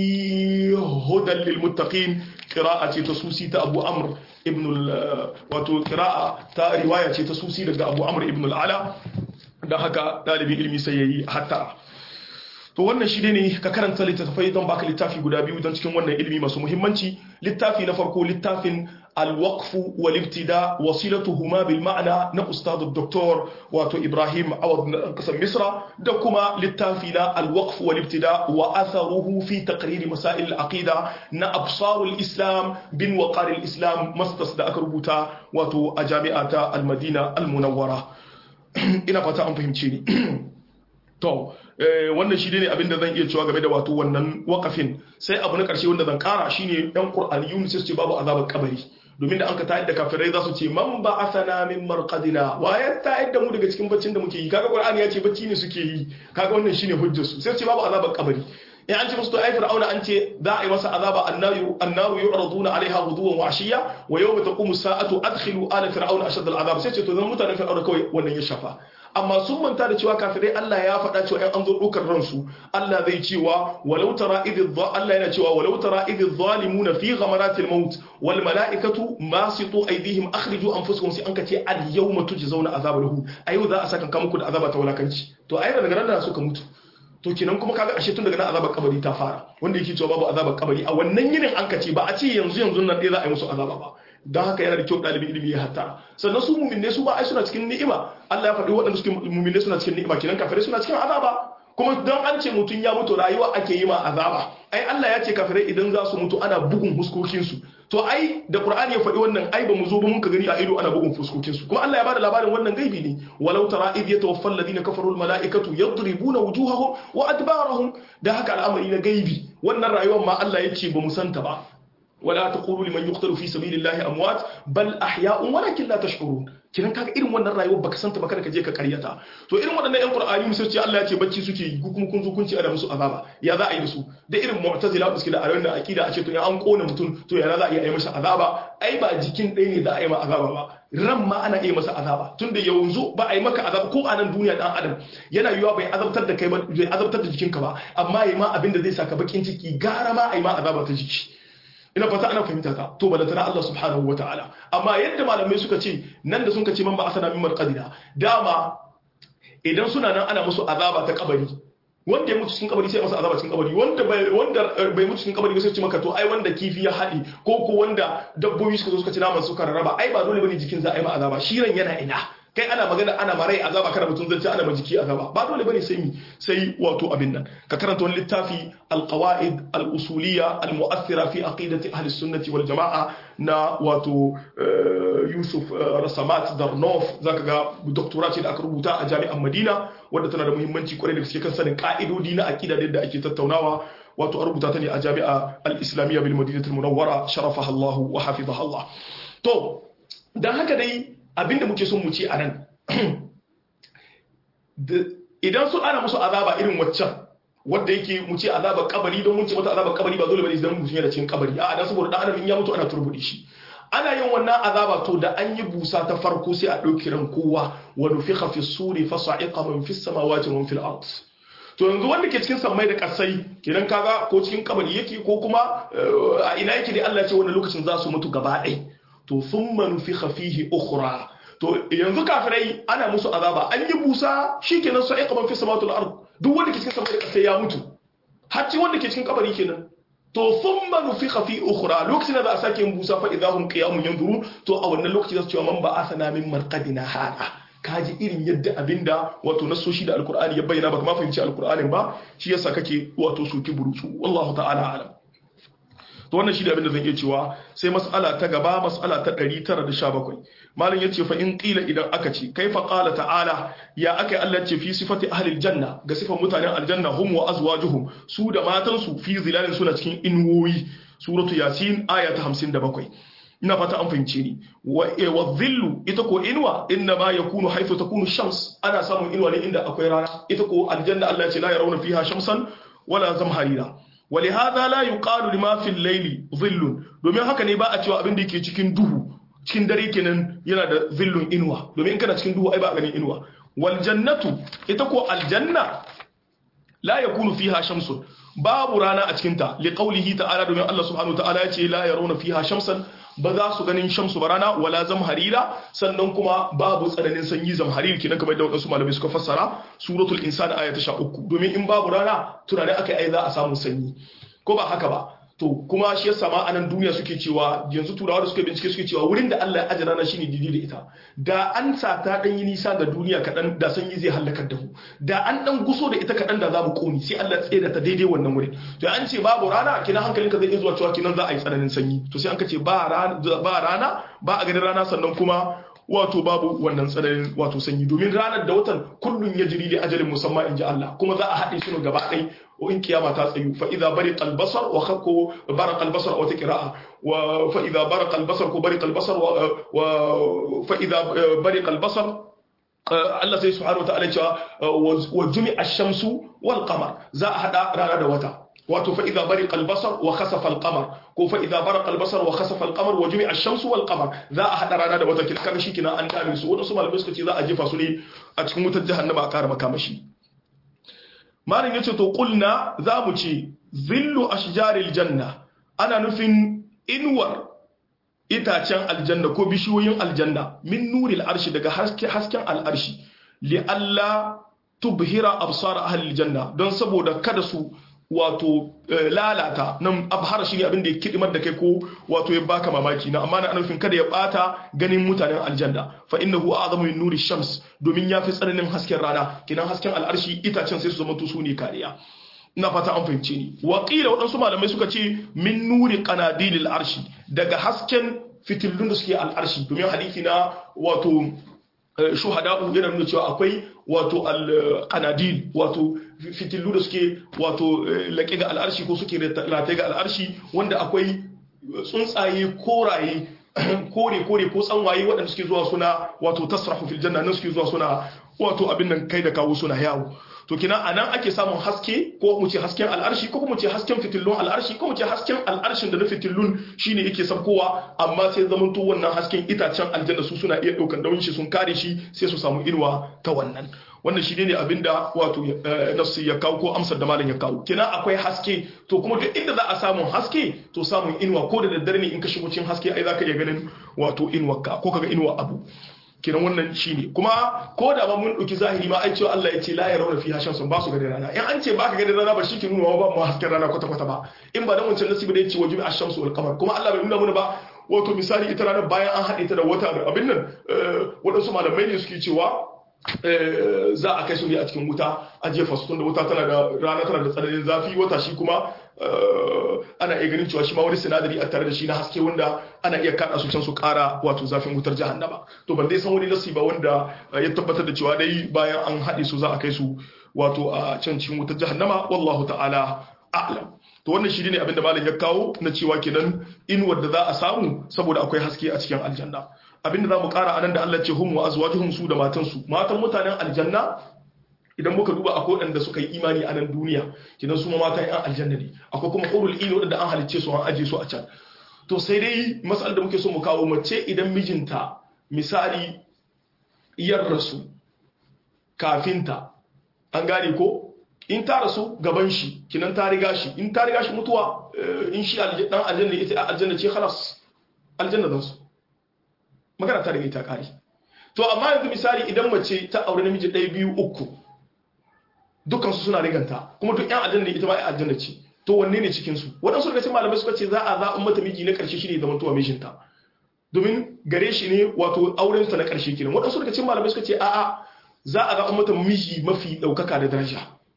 fi hudan lil muttaqin qira'a ce ta susi ta Abu Amr ibn wato qira'a ta riwaya ce ta susi daga Abu Amr ibn al-Ala da haka dalibin ilimi sai yayi hatta to wannan shi ne ka karanta littattafai don baka littafi guda biyu don cikin wannan ilimi masu muhimmanci littafi na farko littafin الوقف والابتداء وصلتهما بالمعنى نا أستاذ الدكتور واتو إبراهيم عوض قسم مصر دكما للتافينا الوقف والابتداء وأثره في تقرير مسائل العقيدة نا أبصار الإسلام بن وقار الإسلام مستصد أكربوتا واتو أجامعة المدينة المنورة إنا فتا أم فهمتيني To, wannan shi ne abinda zan iya cewa game da wato wannan wakafin sai abu na ƙarshe wanda zan ƙara shine ɗan Qur'aniyun sai su ce babu azabar kabari domin da an ka tayar da kafirai za su ce man ba asana min marqadina wa ya tayar da mu daga cikin baccin da muke yi kaga Qur'ani ya ce bacci ne suke yi kaga wannan shine hujjar su sai su ce babu azabar kabari in an ce musu to ai fir'auna an ce za a yi masa azaba annaru annaru yu'raduna alaiha ghuduwan wa ashiya wa yawma taqumu sa'atu adkhilu ala fir'auna ashad al'azab sai ce to zan mutanen fir'auna kawai wannan ya shafa amma sun manta da cewa kafirai Allah ya faɗa cewa ‘yan an zo ɗaukar ransu Allah zai cewa walau tara idh Allah yana cewa walau tara idh zalimuna fi ghamaratil maut wal mala'ikatu masitu aydihim akhriju anfusakum sai an ka ce al yawma tujzauna azabal hu a yau za a saka muku da azaba ta wulakanci to ai daga nan da suka mutu to kenan kuma kaga ashe tun daga nan azabar kabari ta fara wanda yake cewa babu azabar kabari a wannan yinin an ka ce ba a ce yanzu yanzu nan dai za a yi musu azaba ba don haka yana da kyau ɗalibin ilimi ya hatta sannan su muminne su ba ai suna cikin ni'ima Allah ya faɗi waɗanda suke muminne suna cikin ni'ima kenan kafirai suna cikin azaba kuma don an ce mutum ya mutu rayuwa ake yi ma azaba ai Allah ya ce kafirai idan za su mutu ana bugun fuskokin su to ai da Qur'ani ya faɗi wannan ai ba mu zo ba mun ka gani a ido ana bugun fuskokin su kuma Allah ya bada labarin wannan gaibi ne walau tara id yatawaffa alladhina kafaru almalaikatu yadribuna wujuhahum wa adbarahum da haka al'amari na gaibi wannan rayuwar ma Allah ya ce ba mu santa ba ولا تقولوا لمن يقتل في سبيل الله اموات بل احياء ولكن لا تشعرون kinan kaga irin wannan rayuwar baka santa ba kada ka je ka karyata to irin waɗannan ƴan qur'ani musu ce Allah ya ce bacci suke yi kuma kun zo kun ce ana musu azaba ya za a yi da su da irin mu'tazila suke da ayoyin da akida a ce to in an kona mutum to ya za a iya yi masa azaba ai ba jikin ɗaya ne za a yi ma azaba ba ran ma ana iya masa azaba tunda yanzu ba a yi maka azaba ko a nan duniya dan adam yana yiwa bai azabtar da kai ba bai azabtar da jikinka ba amma yi ma abin da zai saka bakin ciki gara ma a yi ma azaba ta jiki ina fata ana fahimta ta to bada tana Allah subhanahu wa ta'ala amma yadda malamai suka ce nan da sun ka ce man ba asana min marqadina dama idan suna nan ana musu azaba ta kabari wanda ya mutu cikin kabari sai masa azaba cikin kabari wanda bai wanda bai mutu cikin kabari ba sai ce maka to ai wanda kifi ya haɗi ko ko wanda dabbobi suka zo suka ci naman suka rarraba ai ba dole bane jikin za a yi ma azaba shi ran yana ina kai ana magana ana marai azaba kana mutum zance ana majiki azaba ba dole bane sai mi sai wato abin nan ka karanta wani littafi alqawaid al-usuliyya al-mu'athira fi aqidati ahli sunnati wal jama'a na wato Yusuf Rasamat Darnof zaka ga doctorate ce da aka rubuta a jami'an Madina wadda tana da muhimmanci kwarai da gaske kan sanin ka'idodi na aqida da ake tattaunawa wato a rubuta ta ne a jami'a al-islamiyya bil madinatul munawwara sharafaha Allah wa hafizaha Allah to dan haka dai abinda muke son mu ce a nan idan su ana musu azaba irin waccan wadda yake mu ce azaba kabari don mun ce mata azaba kabari ba dole bane idan mutum yana cikin kabari a dan saboda dan adam in ya mutu ana turbudi shi ana yin wannan azaba to da an yi busa ta farko sai a dauki ran kowa wa nufikha fi suri fa sa'iqa man fi samawati wa fil ard to yanzu wanda ke cikin sammai da kasai kenan kaga ko cikin kabari yake ko kuma a ina yake dai Allah ya ce wannan lokacin za su mutu gaba ɗaya to thumma nufikha fihi ukhra to yanzu kafirai ana musu azaba an yi busa shikenan sai qaban fi samatul ard duk wanda ke cikin sama da sai ya mutu har wanda ke cikin kabari kenan to thumma nufikha fi ukhra lokacin da za a sake yin busa fa idahum qiyamun yanzuru to a wannan lokaci za su ce man ba asana min marqadina hada kaji irin yadda abinda wato nasoshi da alkur'ani ya bayyana baka ma fahimci alkur'anin ba shi yasa kake wato soki burutsu wallahu ta'ala alam to wannan shi da abin da zan iya cewa sai mas'ala ta gaba mas'ala ta 917 malam yace fa in qila idan aka ce kaifa qala ta'ala ya aka Allah ce fi sifati ahli aljanna ga sifan mutanen aljanna hum wa azwajuhum su da matan su fi zilalin suna cikin inwoyi suratu yasin aya ta 57 ina fata an fahimce ni wa dhillu ita ko inwa inna ma yakunu haythu takunu shams ana samun inwa ne inda akwai rana ita ko aljanna Allah ya ce la yarawna fiha shamsan wala zamharira ولهذا لا يقال لما في الليل ظل domin haka ne ba a cewa abin da yake cikin duhu cikin dare kenan yana da zillun inuwa domin in kana cikin duhu ai ba ganin inuwa wal jannatu ita ko aljanna la yakunu fiha shamsun babu rana a cikin ta li qawlihi ta'ala domin Allah subhanahu wa ta'ala ya ce la yarawna fiha shamsan ba za su ganin shamsu ba rana wala zamharira sannan kuma babu tsananin sanyi zamharir kenan kamar da wadansu malamai suka fassara suratul insan aya ta 13 domin in babu rana tunani akai ai za a samu sanyi ko ba haka ba to kuma shi yasa ma anan duniya suke cewa yanzu turawa da suke bincike suke cewa wurin da Allah ya aje rana shine didi da ita da an sa ta dan yi nisa ga duniya kadan da sanyi zai halakar da mu da an dan guso da ita kadan da za mu koni sai Allah tsaye da ta daidai wannan wurin to an ce babu rana kina hankalinka zai iya zuwa cewa kinan za a yi tsananin sanyi to sai an kace ba rana ba rana ba a ganin rana sannan kuma wato babu wannan tsananin wato sanyi domin ranar da watan kullun ya jiri da ajalin musamman in ji Allah kuma za a haɗe su gaba ɗai in kiyama ta tsayu fa idza bariqa al-basar wa khakku baraqa al-basar wa tiqra'a wa fa idza baraqa al-basar ko bariqa al-basar wa fa idza bariqa al-basar Allah sai subhanahu wa ta'ala ya ce wa jumi'a ash-shamsu wal qamar za a hada rana da wata wato fa idza bariqa al-basar wa khasafa al-qamar ko fa idza baraqa al-basar wa khasafa al-qamar wa jumi'a ash-shamsu wal qamar za a hada rana da wata kina kaga shikenan an dame su wadansu malamai suka ce za a jefa su ne a cikin wutar jahannama a kara makamashi malin yace to qulna za mu ce zillu ashjaril janna ana nufin inwar itacen aljanna ko bishiyoyin aljanna min nuril arshi daga hasken al'arshi li alla tubhira absar ahli aljanna don saboda kada su wato lalata nan abhara shi ne abin da ya kidimar da kai ko wato ya baka mamaki na amma na nufin kada ya bata ganin mutanen aljanna fa innahu a'zamu min nuri shams domin ya fi tsananin hasken rana kinan hasken al'arshi itacen sai su zama su ne kariya ina fata an fahimce ni wa qila wadansu malamai suka ce min nuri qanadilil arshi daga hasken fitillun da suke al'arshi domin hadisi na wato shuhada'u yana nuna cewa akwai wato al-qanadil wato fitillu da suke wato laƙe ga al'arshi ko suke rataye ga al'arshi wanda akwai tsuntsaye koraye kore kore ko tsanwaye waɗanda suke zuwa suna wato tasrahu fil janna nan suke zuwa suna wato abin nan kai da kawo suna yawo to kina anan ake samun haske ko mu ce hasken al'arshi ko mu ce hasken fitillun al'arshi ko mu ce hasken al'arshin da na fitillun shine yake sabkowa amma sai zamanto wannan hasken itacen aljanna su suna iya daukan dawin shi sun kare shi sai su samu inuwa ta wannan wannan shi ne abinda wato nafsi ya kawo ko amsar da malam ya kawo kina akwai haske to kuma duk inda za a samu haske to samun inuwa ko da daddare ne in ka shigo cikin haske ai zaka iya ganin wato inuwarka ko kaga inuwa abu kiran wannan shine kuma ko da ba mun dauki zahiri ma ai cewa Allah ya ce la yarawna fiha shamsun ba su ganin rana in an ce baka ganin rana ba shi ke nuna ba mu hasken rana kwata kwata ba in ba dan wancan nasibi da ya ce wajibi ash-shamsu wal qamar kuma Allah bai nuna mana ba wato misali ita ranar bayan an haɗe ta da wata abin nan waɗansu malamai ne suke cewa za a kai su ne a cikin wuta a jefa su tunda wuta tana da rana tana da tsananin zafi wata shi kuma ana iya ganin cewa shi ma wani sinadari a tare da shi na haske wanda ana iya kada su can su kara wato zafin wutar jahannama to ban dai san wani nasi ba wanda ya tabbatar da cewa dai bayan an haɗe su za a kai su wato a can cikin wutar jahannama wallahu ta'ala a'lam to wannan shi ne abin da malam ya kawo na cewa kenan inuwar da za a samu saboda akwai haske a cikin aljanna abin da za mu kara anan da Allah ce hum wa azwajuhum su da matansu matan mutanen aljanna idan muka duba akwai waɗanda suka yi imani a nan duniya kidan su ma matan yan aljanna ne akwai kuma qurul ini waɗanda an halicce su an aje su a can to sai dai mas'al da muke so mu kawo mace idan mijinta misali yar rasu kafinta an gane ko in ta rasu gaban shi kinan ta riga shi in ta riga shi mutuwa in shi dan aljanna ita aljanna ce khalas aljanna zan su magana ta riga ita kare to amma yanzu misali idan mace ta aure namiji ɗaya biyu uku dukkan su suna riganta kuma duk yan aljanna ita ma ai aljanna ce to wanne ne cikin su waɗansu daga cikin malamai suka ce za a zaɓi mata miji na ƙarshe shine zaman tuwa mijinta domin gare shi ne wato auren ta na ƙarshe kenan waɗansu daga cikin malamai suka ce a'a za a zaɓi mata miji mafi ɗaukaka da daraja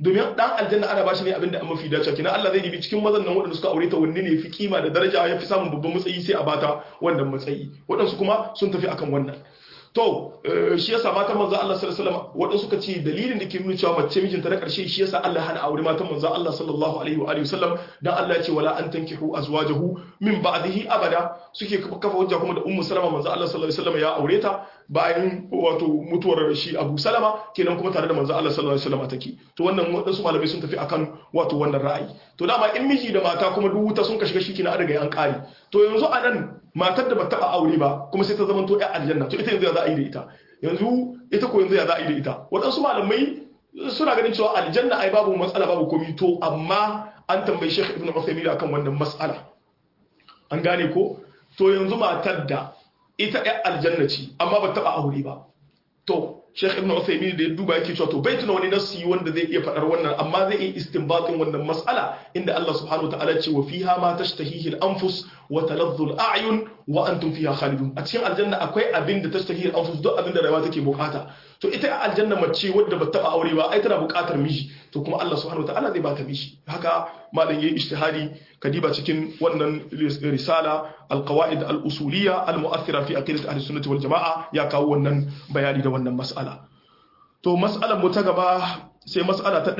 domin dan aljanna ana bashi ne abinda an mafi dace kina Allah zai dibi cikin mazan nan waɗanda suka aure ta wanne ne fi kima da daraja ya fi samun babban matsayi sai a bata wannan matsayi waɗansu kuma sun tafi akan wannan to shi yasa matan manzo Allah sallallahu alaihi wasallam waɗansu suka ce dalilin da ke nuna cewa mace mijinta na ƙarshe shi yasa Allah hana aure matan manzo Allah sallallahu alaihi wa alihi wasallam dan Allah ya ce wala an tankihu azwajahu min ba'dihi abada suke kafa hujja kuma da ummu salama manzo Allah sallallahu alaihi wasallam ya aure ta bayan wato mutuwar shi Abu Salama kenan kuma tare da manzo Allah sallallahu alaihi wasallam take to wannan wadansu malamai sun tafi akan wato wannan ra'ayi to dama in miji da mata kuma duk wuta sun ka shiga shi kina daga an kare to yanzu anan matar da ba taba aure ba kuma sai ta zama to ƴan aljanna to ita yanzu ya za a yi da ita yanzu ita ko yanzu ya za a yi da ita wadansu malamai suna ganin cewa aljanna ai babu matsala babu komi to amma an tambayi Sheikh Ibn Uthaymeen akan wannan mas'ala an gane ko to yanzu matar da ita ɗan aljanna ce amma ba taɓa aure ba to Sheikh Ibn Uthaymeen da ya duba yake cewa to bai tuna wani nasi wanda zai iya faɗar wannan amma zai iya istinbatin wannan mas'ala inda Allah subhanahu wataala ce wa fiha ma tashtahihi al-anfus wa taladdu al-a'yun wa antum fiha khalidun a cikin aljanna akwai abin da tashtahihi al-anfus duk abin da rayuwa take bukata to ita aljanna mace wadda ba taɓa aure ba ai tana bukatar miji to kuma Allah subhanahu wataala zai bata miji haka malam yayi ijtihadi kadiba cikin wannan risala al-qawaid al-usuliyya al-mu'athira fi aqidat ahli sunnah wal jamaa ya kawo wannan bayani da wannan mas'ala to mas'alar mu ta gaba sai mas'ala ta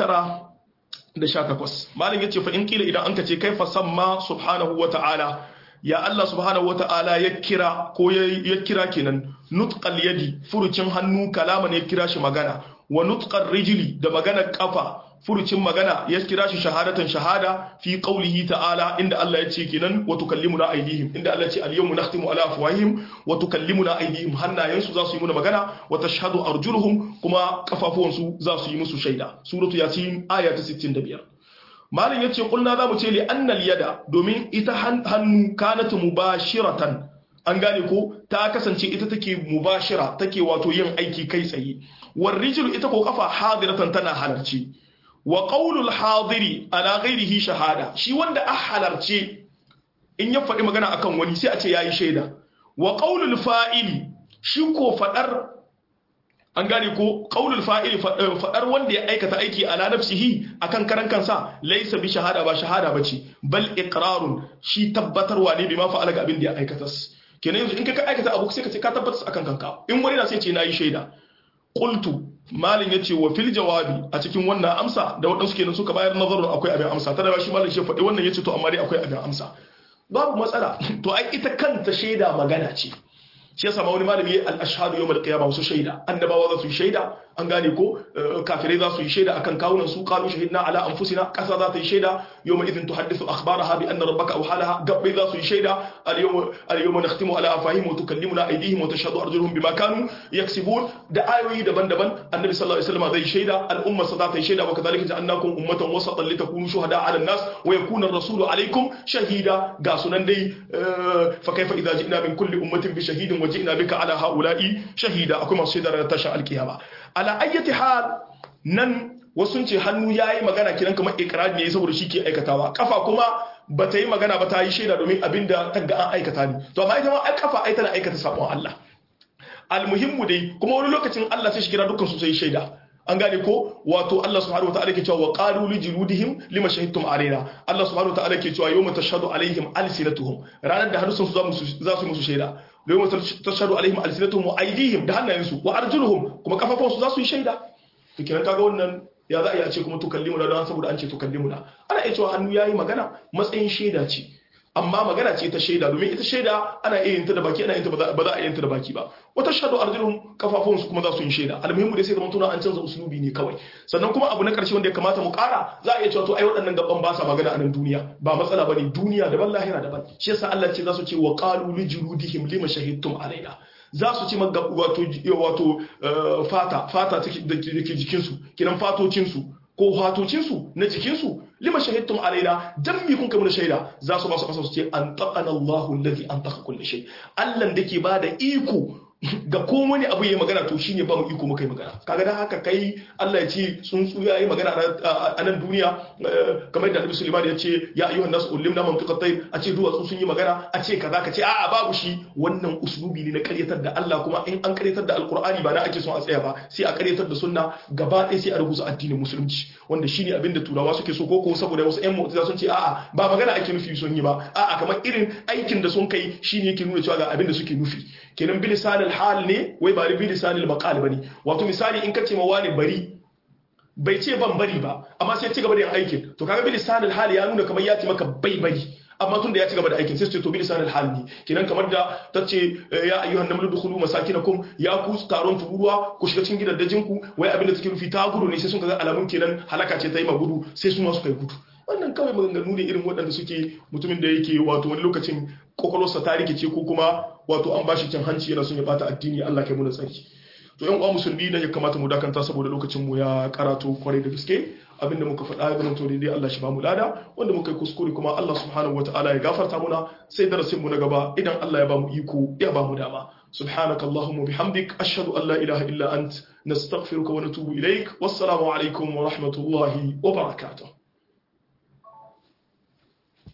918 malam yace fa in kila idan anka ce kaifa samma subhanahu wataala ya Allah subhanahu wata'ala ya kira ko ya kira kenan nutqal yadi furucin hannu kalama ne ya kira shi magana wa nutqar rijli da maganar kafa furucin magana ya kira shi shahadatan shahada fi qaulihi ta'ala inda Allah ya ce kenan wa tukallimuna aydihim inda Allah ya ce al-yawma nakhtimu ala afwahihim wa tukallimuna aydihim hannayensu za su yi muna magana wa tashhadu arjuluhum kuma kafafuwansu za su yi musu shaida suratu yasin aya ta 65 malin yace kulna zamu ce li annal yada domin ita hannu kanat mubashiratan an gane ko ta kasance ita take mubashira take wato yin aiki kai tsaye war rijlu ita ko kafa hadiratan tana halarci wa qaulul hadiri ala ghairihi shahada shi wanda a halarce in ya faɗi magana akan wani sai a ce yayi shaida wa qaulul fa'ili shi ko fadar an gane ko qaulul fa'ili fadar wanda ya aikata aiki ala nafsihi akan karan kansa laysa bi shahada ba shahada bace bal iqrarun shi tabbatarwa ne bima fa'ala ga abin da ya aikata kenan yanzu in ka aikata abu sai ka ce ka tabbatar akan kanka in wani na sai ce nayi shaida qultu malin yace wa fil jawabi a cikin wannan amsa da wadansu kenan suka bayar nazarin akwai abin amsa ta da shi malin shi faɗi wannan yace to amma dai akwai abin amsa babu matsala to ai ita kanta shaida magana ce shi yasa ma wani malami al-ashhadu yawm al-qiyamah wasu shaida annabawa za su yi shaida an gane ko kafirai za su yi shaida akan kawunan su qalu shahidna ala anfusina kasa za ta yi shaida yawma idhin tuhaddithu akhbaraha bi anna rabbaka awhalaha gabbai za su yi shaida al-yawma al-yawma nakhtimu ala afahihim wa tukallimuna aydihim wa tashhadu arjuluhum bima kanu yaksibun da ayoyi daban-daban annabi sallallahu alaihi wasallam zai shaida al-umma sa za ta yi shaida wa kadhalika ja'alnakum ummatan wasatan litakunu shuhada 'ala an-nas wa yakuna ar-rasulu 'alaykum shahida ga sunan dai fa kaifa idza ji'na min kulli ummatin bi shahidin wa ji'na bika 'ala ha'ula'i shahida akwai masu shaida ranar tashin alkiyama ala ayyati hal nan wasu ce hannu yayi magana kiran kamar ikrari ne saboda shi ke aikatawa kafa kuma ba ta yi magana ba ta yi shaida domin abinda ta ga an aikata ne to amma ita ma ai kafa ai tana aikata sabon Allah almuhimmu dai kuma wani lokacin Allah sai shi kira dukkan su sai shaida an gane ko wato Allah subhanahu wa ta'ala ke cewa wa qalu li juludihim lima shahidtum alaina Allah subhanahu wa ta'ala ke cewa yawma tashhadu alaihim alsinatuhum ranar da harsun su za su musu shaida yawma tashhadu alaihim alsinatuhum wa aydihim da hannayensu wa arjuluhum kuma kafafunsu za su yi shaida to kenan kaga wannan ya za a iya ce kuma tukallimuna don saboda an ce tukallimuna ana iya cewa hannu yayi magana matsayin shaida ce amma magana ce ta shaida domin ita shaida ana iya yin ta da baki ana yin ta ba za a yin ta da baki ba wata shaɗu arjulun kafafun su kuma za su yi shaida almuhimmu dai sai zaman tuna an canza usulubi ne kawai sannan kuma abu na karshe wanda ya kamata mu ƙara za a iya cewa to ai waɗannan gaban ba sa magana a nan duniya ba matsala bane duniya daban lahira daban shi yasa Allah ce za su ce wa qalu li juludihim lima shahidtum alaina za su ci wato wato fata fata da ke jikinsu kinan fatocinsu ko hatocinsu na jikinsu lima shahidtum alaina dan mi kun kai shaida za su ba su kasa su ce an taqana Allahu allazi an taqa kulli shay Allah da ke bada iko ga ko wani abu yayi magana to shine ba mu iko muka yi magana kaga dan haka kai Allah ya ce tsuntsu ya yi magana a nan duniya kamar da Annabi Sulaiman ya ce ya ayyuhan nas ulimna mantiqat tayr a ce duwatsu sun yi magana a ce kaza ka ce a'a babu shi wannan uslubi ne na karyatar da Allah kuma in an karyatar da alqur'ani ba na ake son a tsaya ba sai a karyatar da sunna gaba ɗaya sai a rubuta addinin musulunci wanda shine abin da turawa suke so koko saboda wasu ƴan mu'tazila sun ce a'a ba magana ake nufi sun yi ba a'a kamar irin aikin da sun kai shine yake nuna cewa ga abin da suke nufi kenan bilisanil hal ne wai ba bilisanil maqal bane wato misali in ka ce ma wani bari bai ce ban bari ba amma sai ci gaba da yin aikin to kaga bilisanil hal ya nuna kamar ya ce maka bai bari amma tun da ya ci gaba da aikin sai su ce to bilisanil hal ne kenan kamar da ta ce ya ayyuhan namlu dukhulu masakinakum ya ku taron tururuwa ku shiga cikin gidajen ku wai abin da take nufi ta gudu ne sai sun ga alamun kenan halaka ce ta yi ma gudu sai su ma su kai gudu wannan kawai maganganu ne irin waɗanda suke mutumin da yake wato wani lokacin kwakwalwarsa ta rikice ko kuma wato an bashi cin hanci yana son ya bata addini Allah kai mu da tsarki to yan uwa musulmi ne ya kamata mu dakanta saboda lokacin mu ya karato kwarai da gaske abinda muka faɗa ya zama to daidai Allah shi ba mu lada wanda muka yi kuskure kuma Allah subhanahu wataala ya gafarta muna sai darasin mu na gaba idan Allah ya ba mu iko ya ba mu dama سبحانك اللهم وبحمدك أشهد أن لا إله إلا أنت نستغفرك ونتوب إليك والسلام عليكم ورحمة الله وبركاته